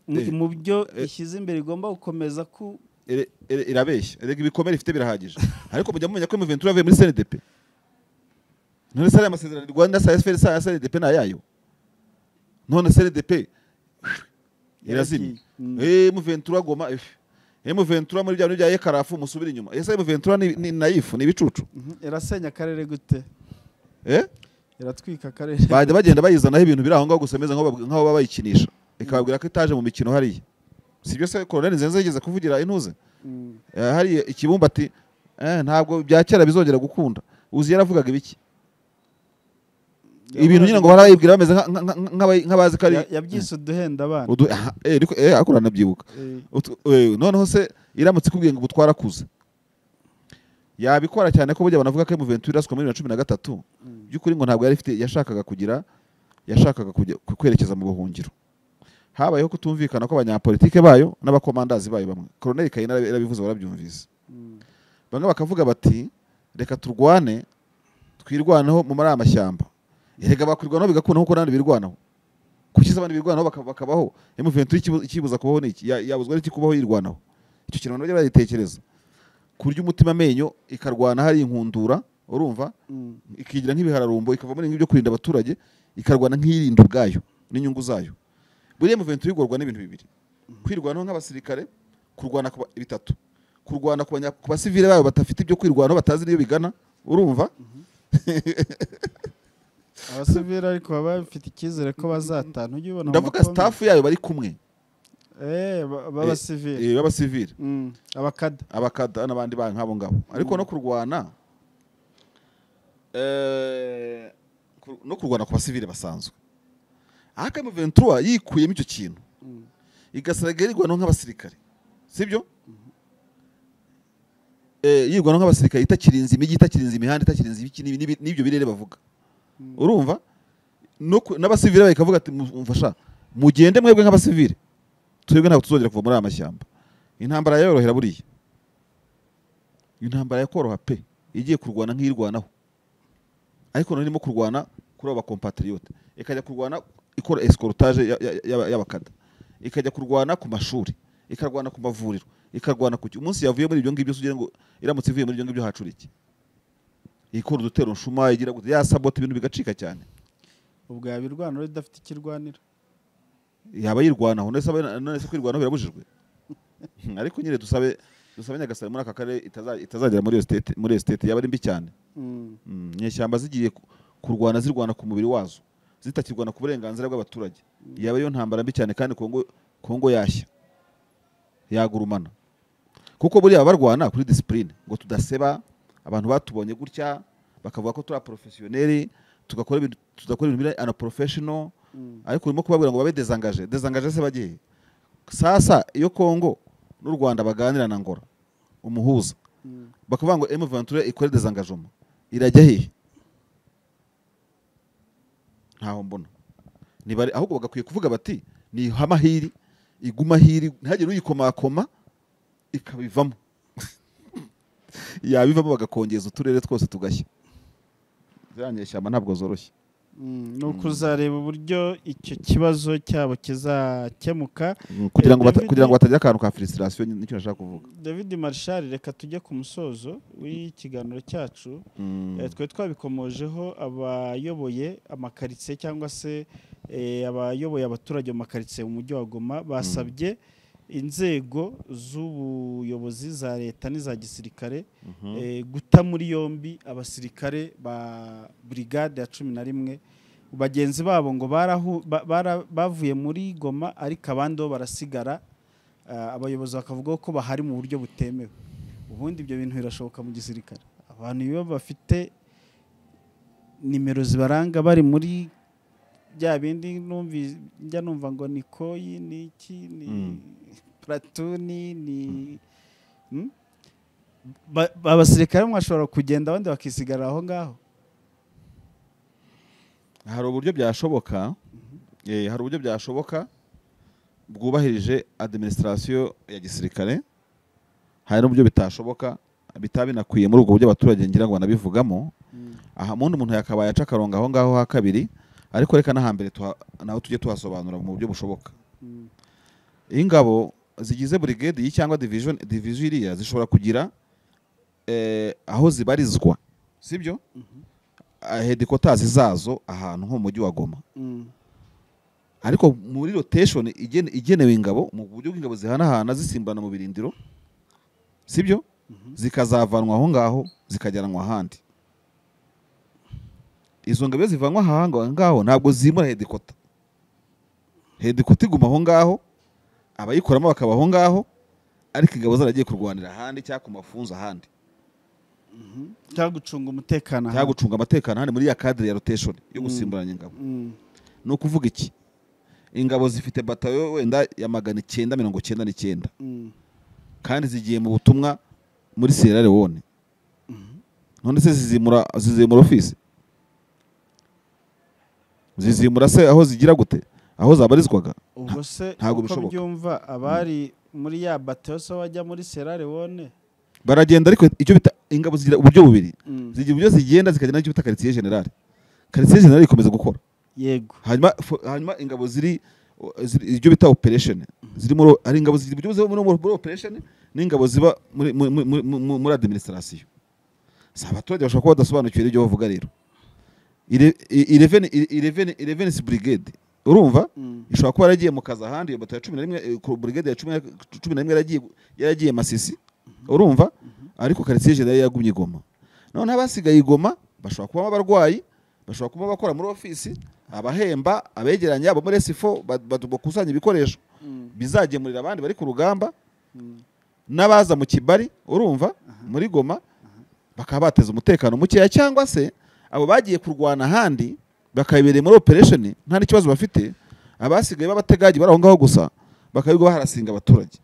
mu- Eh, mu byo eh. ishyize imbere igomba gukomeza ku ire- ire- irabeshya erega ibikomere ifite birahagije ariko mujya mumenya ko Mventura avuye muri CNDP none sare amasezerano Rwanda sa SFR sa CNDP na yayo none CNDP irazimye Mm. eh Mventura goma eh Mventura muri bya bintu bya Yekarafu musubira inyuma ese Mventura ni ni naifu ni ibicucu Mhm, irasenya akarere gute eh iratwika akarere bajya bagenda bayizanaho ibintu biri aho ngaho gusa bimeze nk'aho bab- nk'aho baba bayikinisha ikababwira ko itaje mu mikino hariya si byo se Colonel Nzenze yigeze kuvugira intuze Mm. Eh, hariya ikibumbati eh, ntabwo bya kera bizongera gukunda uzi yaravugaga ibiki ibintu nyine ngo barayibwira bameze nka- nka- nka- nk'abayi- nk'abazi ko ari Ya- yabyise uduhenda abana Udu- aha, eh, ariko- eh, ariko uranabyibuka Eh, Utu- eh, noneho se iramutse ikubwiye ngo ubu twarakuze yabikora cyane ko burya banavuga ko M23 iraswa muri bibiri na cumi na gatatu Mm. by'ukuri ngo ntabwo yari ifite yashakaga kugira yashakaga kujya ku- kwerekeza mu buhungiro habayeho kutumvikana kw'abanyapolitike bayo n'abakomandazi bayo bamwe koroneli kayina yarabi- yarabivuze barabyumvise Mm. bamwe bakavuga bati reka turwane twirwaneho mu muri aya mashyamba erega bakwirwanaho bigakundaho kuko n'abandi birwanaho kukiza abandi birwanaho baka- bakabaho M23 ikibu- ikibuza kubaho ni iki Ya- yabuzwa n'iki kubaho yirwanaho icyo kintu abantu bajya baritekereza kurya umutima amenyo ikarwana hari inkundura urumva Mm. ikigira nk'ibihararumbo ikava muri ibyo kurinda abaturage ikarwana nk'iyirinda ubwayo n'inyungu zayo buriya muventi igorwa n'ibintu bibiri kwirwanaho nk'abasirikare kurwana ku ba- bitatu kurwana ku banya- ku basivile babo badafite ibyo kwirwanaho batazi n'iyo bigana urumva abasivili ariko baba bafite icyizere ko bazatana ujye ubona mu ndavuga makomine. staff yayo bari kumwe Eh, ba- b'abasivili eh, b'abasivile Mm, abakada abakada n'abandi bantu nk'abo ngabo ariko no kurwana eh, ku- no kurwana ku basivile basanzwe ariko M23 yikuyemo icyo kintu Mm. igasaga yirwanaho nk'abasirikare sibyo eh yirwanaho nk'abasirikare itakirinze imijyi itakirinze imihanda itakirinze ibiki n'ibi- n'ibi- n'ibyo birere bavuga Mm. urumva no ku- n'abasivile bakavuga ati mfasha mugende mwebwe nk'abasivile twebwe ntabwo tuzongera kuva muri aya mashyamba intambara yorohera buriya intambara yakoroha pe igiye kurwana nk'irwanaho ariko none irimo kurwana kuri abo bakompatriyote ikajya kurwana ikora escorotage ya- ya- ya- y'abakada ikajya kurwana ku mashuri ikarwana ku mavuriro ikarwana ku ki- umunsi yavuye muri ibyo ngibyo se ugira ngo iramutse ivuye muri ibyo ngibyo hacura iki ikora udutero nshuma igira gute yasabota ibintu bigacika cyane ubwo yaba irwanira idafite ikirwanira yaba yirwanaho none se aba- none se kwirwanaho birabujijwe Hmm, ariko nyine dusabe dusabe nyagasare muri aka karere itaza- itazagera muri iyo state muri iyo state yaba ari mbi cyane Mm. Mm, inyeshyamba zigiye ku- kurwana zirwana ku mubiri wazo zitakirwana ku burenganzira bw'abaturage yaba ariyo ntambara mbi cyane kandi kongo kongo yashya yagurumana kuko buriya barwana kuri disipurine ngo tudaseba abantu batubonye gutya bakavuga ko turi aporofesiyoneri tugakora ibintu tudakora ibintu biri anaporofeshono Mm. ariko urimo kubabwira ngo babe dezangaje dezangaje se bagiye sasa iyo kongo n'u rwanda baganira na ngora umuhuza bakavuga ngo emu ventura ikore dezangajoma irajya hehe ntaho mbona Ntibari- ahubwo bagakwiye kuvuga bati niha amahiri iguma ahiri ntihagire uyikomakoma ikabivamo yabivamo bagakongeza uturere twose tugashya ziriya nyeshyamba ntabwo zoroshye ni ukuzareba uburyo icyo kibazo cyabo kizakemuka Mm, kugira ngo bata- David- kugira ngo batagira akantu ka filistirasiyo nicyo nashaka kuvuga david marshal reka tujye ku musozo w'ikiganiro cyacu Mm, Eh, twari twabikomojeho abayoboye amakaritsiye cyangwa se eh, abayoboye abaturage mu makaritsiye mu mujyi wa goma basabye inzego z'ubuyobozi za leta n'iza gisirikare mhm. eh, guta muri yombi abasirikare ba burigade ya cumi na rimwe bagenzi babo ngo barahu- ba- bara- bavuye muri goma ariko abandi bo barasigara ah, abayobozi bakavuga ko bahari mu buryo butemewe ubundi ibyo bintu birashoboka mu gisirikare abantu iyo bafite nimero zibaranga bari muri bya bindi numvi- njya numva ngo ni koyi ni iki ni Mm. puratuni ni Hmm? Ba- abasirikare bamwe bashobora kugenda abandi bakisigara aho ngaho hari uburyo byashoboka eh, hari uburyo byashoboka bwubahirije administration ya gisirikare hari n'uburyo bitashoboka bitaba binakwiye muri ubwo buryo abaturage ngira ngo banabivugamo aha mundi umuntu yakabaye aca akarongo aho ngaho ha kabiri ariko reka n'ahambere tuha- naho tujye tuhasobanura mu buryo bushoboka Mm. ingabo zigize burigade iyi cyangwa division division iriya zishobora kugira eh, aho zibarizwa sibyo hedikotazi zazo ahantu nko mu mujyi wa goma Mm. ariko muri rotation igene- igenewe ingabo mu buryo bw'ingabo zihanahana zisimbana mu birindiro sibyo zikazavanwa aho ngaho zikajyanwa ahandi izo ngabo iyo zivanwa aha nga- ngaho ntabwo zimura hedikota hedikota iguma aho ngaho abayikoramo bakaba aho ngaho ariko ingabo zaragiye kurwanira ahandi cyangwa ku mafunzo ahandi cyangwa gucunga umutekano cyangwa gucunga amatekano ahandi muri ya kadire ya rotation yo Mm. gusimburanya ingabo Mm. ni ukuvuga iki ingabo zifite batayo wenda ya magana icyenda mirongo icyenda n'icyenda Mm. kandi zigiye mu butumwa muri sierra leone none se zizimura zizimura ofisi zizimura se aho zigira gute aho zabarizwaga ubwo se ntabwo uko bishoboka. byumva abari muri ya bateyo se bajya muri Sierra Leone baragenda ariko icyo bita ingabo zigira uburyo bubiri Mm. zigira uburyo zigenda zikagenda n'icyo bita quartier general quartier general ikomeza gukora yego hanyuma fo- hanyuma ingabo ziri ziri- ibyo bita operation ziri muri hari ingabo ziri ibyo ziba muri muri operation n'ingabo ziba muri muri muri, muri, muri administration si abaturage bashobora kuba badasobanukiwe ibyo bavuga rero ireveni ireveni ireveni brigade urumva Mm. ishobora kuba yaragiye mu kazi ahandi iyo bato ya cumi na rimwe eh, ku brigade ya cumi na- cumi na rimwe yaragiye yaragiye masisi urumva ariko quartier general yagumye igoma none abasigaye igoma bashobora kubamo abarwayi bashobora kuba abakora muri ofisi abahemba abegeranya abo muri esifo ba- ba- bakusanya ibikoresho Mm. bizagemurira abandi bari ku rugamba Mm. n'abaza mu kibari urumva muri goma bakaba bateza umutekano mukeya cyangwa se abo bagiye kurwana ahandi bakayibereye muri operation nta n'ikibazo bafite abasigaye b'abategagi bari aho ngaho gusa bakabiga baharasinga abaturage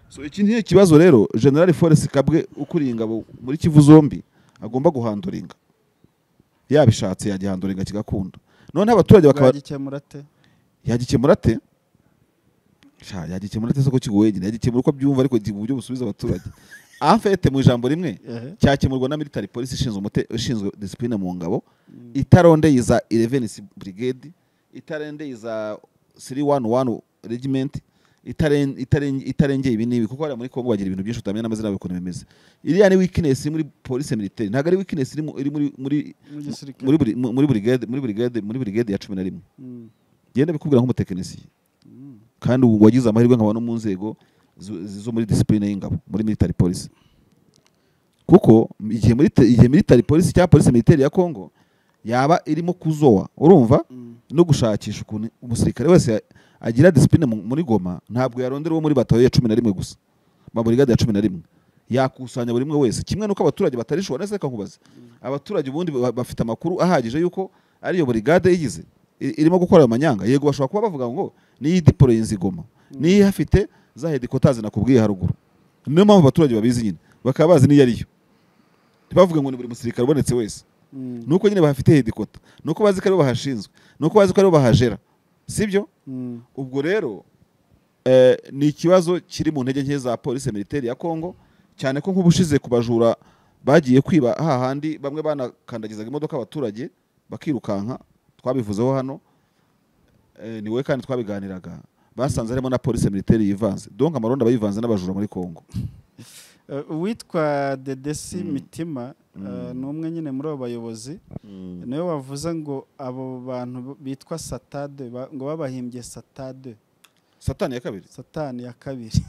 so iki ni ikibazo rero general forest kabwe ukuriye ingabo muri kivu zombi agomba guhanduringa yabishatse yagihanduringa kigakunda noneho abaturage bakaba Bagikemura te yagikemura ate sha yagikemura ate se ko kigoye nyine yagikemura uko abyumva ariko mu buryo busubiza abaturage afete mu ijambo rimwe Ehe. cyakemurwa na military police ishinzwe umute- ishinzwe discipline mu ngabo itarondeye iza 11 brigade itarendeye iza 311 regiment itaren- itaren- itarengeye ibi n'ibi kuko hariya muri Kongo bagira ibintu byinshi utamenya n'amazina yabo ukuntu bimeze iriya ni weakness muri police militaire ntabwo ari weakness iri mu- iri muri muri mu gisirikare muri buri- muri brigade muri brigade muri brigade ya 11 Mm. genda bikubwira nk'umutekinisiye Mm. kandi ubu wagize amahirwe nkaba no mu nzego zo- zo muri disipurine y'ingabo muri military police kuko igihe muri te- igihe military police cyangwa police militaire ya Congo yaba irimo kuzoa urumva Mm. no gushakisha ukuntu umusirikare wese ya- agira disipurine mu- muri goma ntabwo yarondera uwo muri batayo ya cumi na rimwe gusa ba burigade ya cumi na rimwe yakusanya buri umwe wese kimwe n'uko abaturage batarishobora neza reka nkubaze abaturage ubundi ba- bafite amakuru ahagije y'uko ari iyo burigade yigize i- irimo gukora ayo manyanga yego bashobora kuba bavuga ngo niyi diporo yinze igoma niyo ihafite za hedikotazi nakubwiye haruguru niyo mpamvu abaturage babizi nyine bakaba bazi n'iyo ariyo ntibavuga ngo ni buri musirikare ubonetse wese Mm, nuko nyine bahafite hedikota nuko bazi ko aribo bahashinzwe nuko bazi ko aribo bahagera sibyo mm, ubwo rero eh, ni ikibazo kiri mu ntege nke za polisi militeri ya kongo cyane ko nk'ubushize ku bajura bagiye kwiba hahandi bamwe banakandagizaga imodoka abaturage bakirukanka twabivuzeho hano eh, ni wowe kandi twabiganiraga basanze harimo na polisi militeri yivanze donc amaronda bayivanze n'abajura muri kongo eh, uwitwa dedesi Mm. mitima eh, Mm. ni umwe nyine muri abo bayobozi niwe wavuze ngo abo bantu bitwa satade ba- ngo babahimbye satade satani ya kabiri satani ya kabiri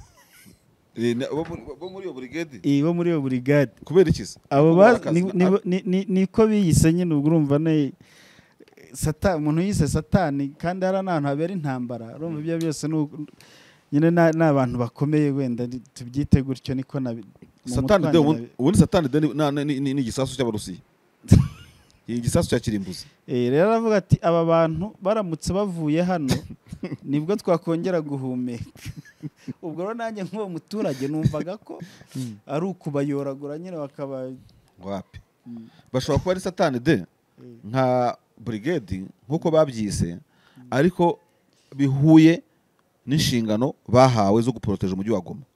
Eh, na- bo muri- bo muri iyo burigade iyi bo muri iyo burigade kubera iki se? abo Kuko ba barakaza- ni- ni- ni- ni- niko biyise nyine ubwo urumva ne sata umuntu yise satani kandi hari n'ahantu habera intambara urumva ibyo byose ni u- nyine na- ni abantu bakomeye wenda ni- tubyite gutyo niko nabi mu satani mutwe wanjye de ubundi nabi- ubundi satani de ni- na- na- ni ni- ni igisasu cy'abarusiya ni igisasu cya kirimbuzi Eh, rero aravuga ati aba bantu baramutse bavuye hano nibwo twakongera guhumeka ubwo rero nanjye nk'uwo muturage numvaga ko ari ukubayoragura nyine bakaba wapi bashobora kuba ari satani de nka burigade nk'uko babyise ariko bihuye n'inshingano bahawe zo guporoteje umujyi wa goma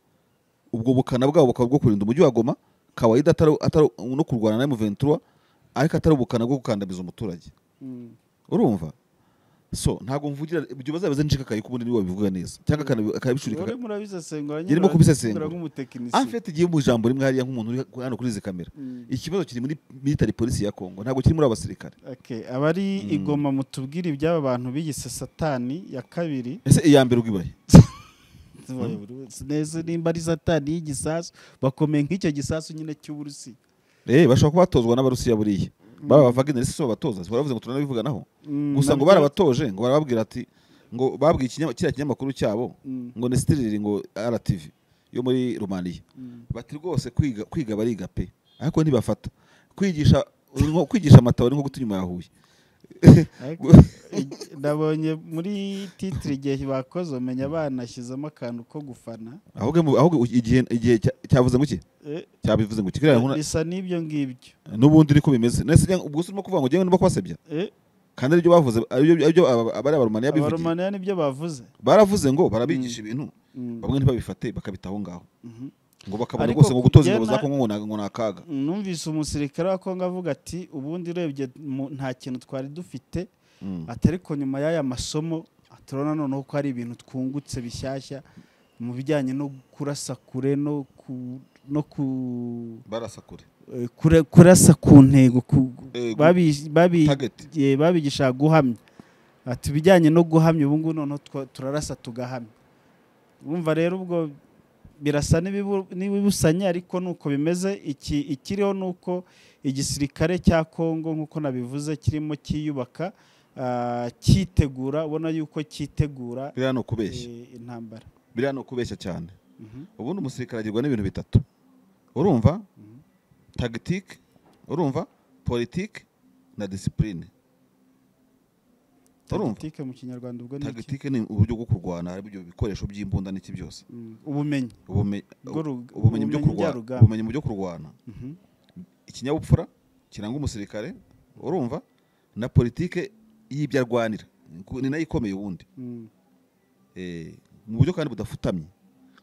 ubwo bukana bwabo bukaba bwo kurinda umujyi wa goma kawaida atari atari no kurwana na M23 ariko atari ubukana bwo gukandamiza umuturage Mm, urumva so ntabwo mvugira ibyo bazaba zinshikakaye kubundi niwe wabivuga neza cyangwa akanabi- akabishurika rero murabisesengura nyine Yarimo kubisesengura. barabikora nk'umutekinisiye. afite igihe mu ijambo rimwe hariya nk'umuntu uri hano kuri izi kamera Mm, ikibazo kiri muri military police ya Congo ntabwo kiri muri abasirikare okay, abari Mm. igoma mutubwire iby'aba bantu biyise satani ya kabiri ese iya mbere ubwibaye neza nimba ari satani y'igisasu bakomeye nk'icyo gisasu nyine cy'uburusi eh bashobora kuba batozwa n'abarusiya buriya baba bavaga si babatoza si baravuze ngo turanabivuganaho gusa ngo barabatoje ngo barababwira ati ngo babwiye ikinya- kiriya kinyamakuru cyabo ngo ni stiriri ngo RTV yo muri Romania bati rwose kwiga kwiga bariga pe ariko ntibafata kwigisha uri nko- kwigisha amatabi ni nko guta inyuma ya Huye Ariko, ig- nabonye muri titire igihe bakoze umenya banashyizemo akantu ko gufana ahubwo mu- ahubwo igihe igihe cya- cyavuze ngo iki Eh, cyabivuze ngo iki kiriya nkuna- bisa n'ibyo ngibyo n'ubundi niko bimeze nese njya- ubwo urimo kuvuga ngo ngewe ndimo kubasebya Eh, kandi aribyo bavuze aribyo aribyo aba- abari abaromaniya bivugiye abaromaniya nibyo bavuze baravuze ngo barabigisha ibintu Mm, bamwe ntibabifate bakabita aho ngaho mhm. ngo bakabona Ariko rwose ngo gutoza ingabo kugena- za Kongo ngo na- ngo ni akaga numvise umusirikare wa kongo avuga ati ubundi urebye mu- nta kintu twari dufite Mm. ati ariko nyuma y'aya masomo turabona noneho ko hari ibintu twungutse bishyashya mu bijyanye no kurasa kure no ku no ku barasa kure eh, kure- kurasa ku ntego ku- Eh, gu- babi- babi- target eh, babigisha guhamya ati ibijyanye no guhamya ubu ngubu noneho twa- turarasa tugahamya wumva rero ubwo birasa n'ibibu- n'ibibusanye ariko nuko bimeze iki ikiriho nuko igisirikare cya kongo nk'uko nabivuze kirimo cyiyubaka ah, cyitegura ubona yuko cyitegura biriya ni ukubeshya eh, intambara biriya ni ukubeshya cyane Mhm. ubundi umusirikare agirwa n'ibintu bitatu urumva Mhm. tagitike urumva politike na disipurine urumva tagitike mu kinyarwanda ubwo ni iki tagitike ni uburyo bwo kurwana harimo ibyo bikoresho by'imbunda n'iki byose Mm, ubumenyi ubumenyi Ubwo ru- ubumenyi mu byo ubumenyi kurwana njyarugamba. ubumenyi mu byo kurwana Mhm. ikinyabupfura kiranga umusirikare urumva na politike y'ibyo arwanira Ku- ni nayo ikomeye ubundi Mm, Eh, mu buryo kandi budafutamye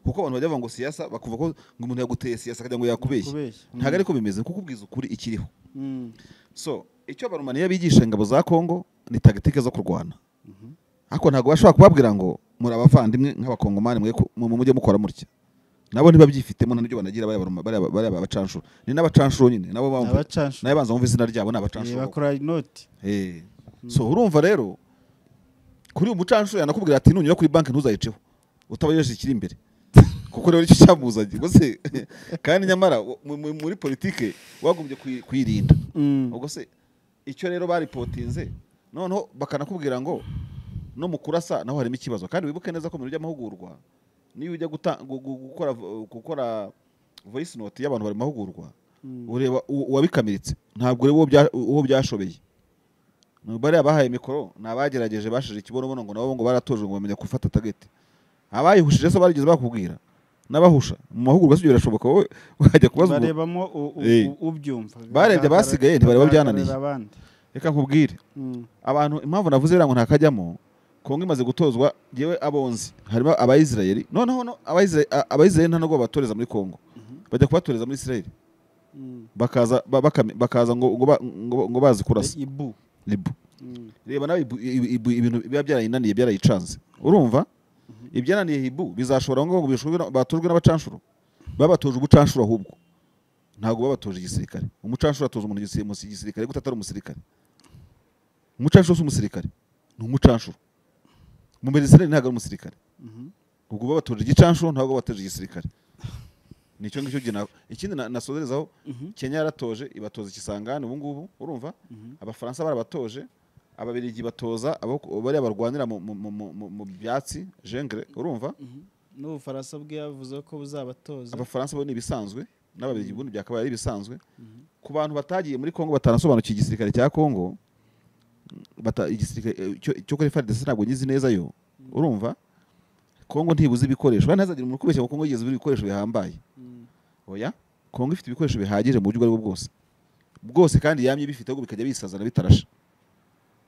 kuko abantu bajya bavuga ngo siyasa bakumva ko ngo umuntu yaguteye siyasa akagira ngo yakubeshye kubeshya. ntabwo ariko bimeze kukubwiza ukuri ikiriho Mm, so icyo barumaniya bigisha ingabo za kongo ni tagitike zo kurwana mhm. ariko ntabwo bashobora kubabwira ngo muri abavandimwe nk'abakongomani mwe ku- mu- mujye mukora mutya nabo ntibabyifitemo nta n'ibyo banagira bariya baruma- bariya- bariya bacanshuro ni n'abacanshuro nyine nabo Ni bamva abacanshuro. nayo banza bumva izina ryabo ni Eh, abacanshuro bakora inoti Eh. so urumva rero kuri uyu mucanshuro yanakubwira ati nunyura kuri banki ntuzayiceho utabagejeje ikiri imbere kuko rero icyo cyamuzanye ubwo se kandi nyamara wo- mu- mu- muri politike wagombye kuyi- kuyirinda ubwo se icyo rero baripotinze noneho bakanakubwira ngo no mu kurasa naho harimo ikibazo kandi wibuke neza ko mu bintu by'amahugurwa niyo ujya guta- gu- gu- gukora gukora voice note y'abantu bari mu mahugurwa ureba u- uwabikamiritse ntabwo ureba uwo bya- uwo byashobeye Ni bariya bahaye mikoro ni abagerageje bashije ikibonobono ngo nabo ngo baratoje ngo bamenya gufata tageti abayihushije se barigeze bakubwira n'abahusha mu mahugurwa si ibyo birashoboka wowe wajya kubaza umuntu barebamo u- u- Eh. u- ubyumva Barebye abasigaye ntibareba Bagaragarira byananiye. abandi reka nkubwire Mm. abantu impamvu navuze iriya ngo ntakajyamo kongo imaze gutozwa yewe abonzi harimo abayisirayeli noneho no- abayisira- a- abayisirayeli nta nubwo batoreza muri kongo bajya kubatoreza muri isirayeli Mm. bakaza ba- bakame- bakaza ngo ngo ba- ngo- ngo bazi kurasa ibu ribu Mm. reba nawe ibu- ibu- ibu- ibintu biba byarayinaniye byarayicanze urumva ibyananiye hibu bizashobora ngo ngo bishobore- batojwe n'abacanshuro babatoje ubucanshuro ahubwo ntabwo babatoje igisirikare umucanshuro atoza umuntu igisi- mu- igisirikare gute atari umusirikare umucanshuro si umusirikare ni umucanshuro mu mbere isirayeli ntabwo ari umusirikare Mhm. ubwo babatoje igicanshuro ntabwo babatoje igisirikare nicyo ngicyo njye na- ikindi na- nasozerezaho Mhm. kenya yaratoje ibatoza ikisangani ubu ngubu urumva Mhm. abafaransa barabatoje ababirigi batoza abo bariya barwanira mu, mu, mu, mu, mu, mu byatsi jengre urumva Mhm. n'ubufaransa bwe yavuze ko buzabatoza abafaransa bo ni ibisanzwe n'ababirigi ubundi byakabaye ari ibisanzwe Mhm. ku bantu batagiye muri kongo batanasobanukiye igisirikare cya kongo bata, igisirikare eh, cyo- cyo kuri FARDC ntabwo nyizi neza yo urumva kongo ntibuze ibikoresho kandi ntazagira umuntu kubeshya ngo kongo yigeze ibura ibikoresho bihambaye Mm. oya kongo ifite ibikoresho bihagije mu buryo ubwo ari bwo bwose bwose kandi yamye bifite ahubwo bikajya bisazana bitarashe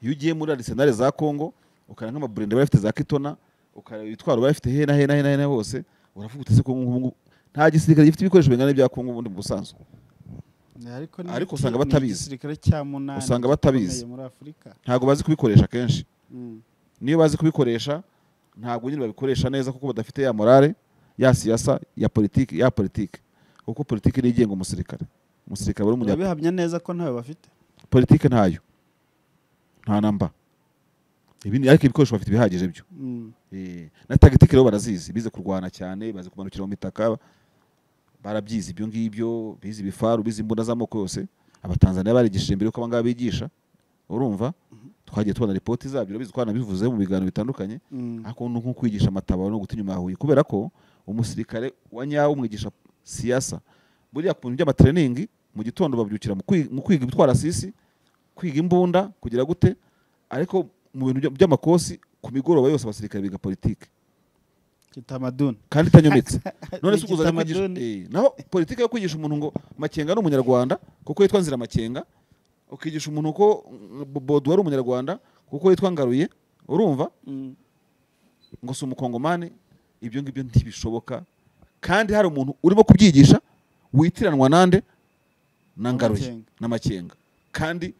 iyo ugiye muri arisenali za kongo ukareba nk'amaburende bari bafite za kitona ukareba ibitwaro bari bafite hena hena hena hena hose uravuga uti ese kongo nk'ubu ngubu nta gisirikare gifite ibikoresho bingana n'ibya kongo ubundi mu busanzwe ariko ni Ariko iki- usanga ni batabizi. igisirikare cya munani Usanga batabizi. gikomeye muri afurika ntabwo bazi kubikoresha kenshi Mm. niyo bazi kubikoresha ntabwo nyine babikoresha neza kuko badafite ya morale ya siyasa ya politiki ya politiki kuko politiki niyo igenga umusirikare umusirikare aba ari umunya urabihamya neza ko ntayo bafite politiki ntayo nta namba Ibi- ariko ibikoresho bafite ibihagije byo Mm. Eh, na tagitike rero barazizi bize kurwana cyane bazi kumanukira mu mitaka barabyize ibyo ngibyo bize ibifaru bize imbunda z'amoko yose abatanzaniya barigishije mbere yuko abangaba bigisha urumva twagiye tubona ripoti zabyo urabizi ko bivuze mu biganiro bitandukanye Mm. ariko ni nko kwigisha amatabaro no guta inyuma ya huye kubera ko umusirikare wa nyawo umwigisha siyasa buriya ku bintu by'amatreningi mu gitondo babyukira mu kwi- mu kwiga ibitwara sisi kwiga imbunda kugira gute ariko mu bintu bya- by'amakosi ku migoroba yose abasirikare biga politiki kitamaduni kandi itanyometsa none Ni se ukuzajya kwigisha igitamaduni. Eh, naho politiki yo kwigisha umuntu ngo makenga ni umunyarwanda kuko yitwa nzira makenga ukigisha umuntu ko mm, bodu ari umunyarwanda kuko yitwa ngaruye urumva Mm. ngo si umukongomani ibyo ngibyo ntibishoboka kandi hari umuntu urimo kubyigisha witiranwa nande na ngaruye Makenga. n'amakenga kandi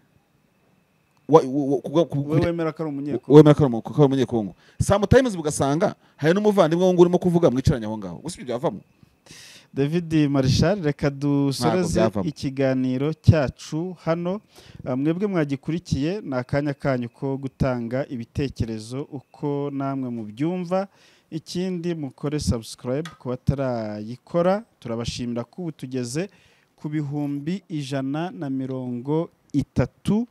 wa- wa- wa- kubwa- kubwa- we wemera ko ari umunyekongo wemera ko ari umu- ko ari umunyekongo samutayimuzi bugasanga hari n'umuvandimwe wundi urimo kuvuga mwicaranye aho ngaho gusa ibyo byavamo david marishal reka dusoreze byavamo. ikiganiro cyacu hano Ah, mwebwe mwagikurikiye ni akanya kanyu ko gutanga ibitekerezo uko namwe mubyumva ikindi mukore subscribe ku batarayikora turabashimira ko ubu tugeze ku bihumbi ijana na mirongo itatu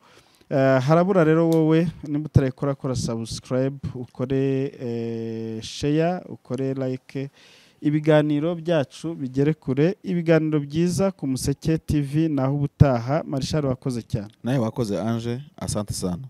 Eh, harabura rero wowe nimba utarayikora kora subscribe ukore eh, share ukore like ibiganiro byacu bigere kure ibiganiro byiza ku museke tv naho ubutaha marishari wakoze cyane nawe wakoze anje asante sana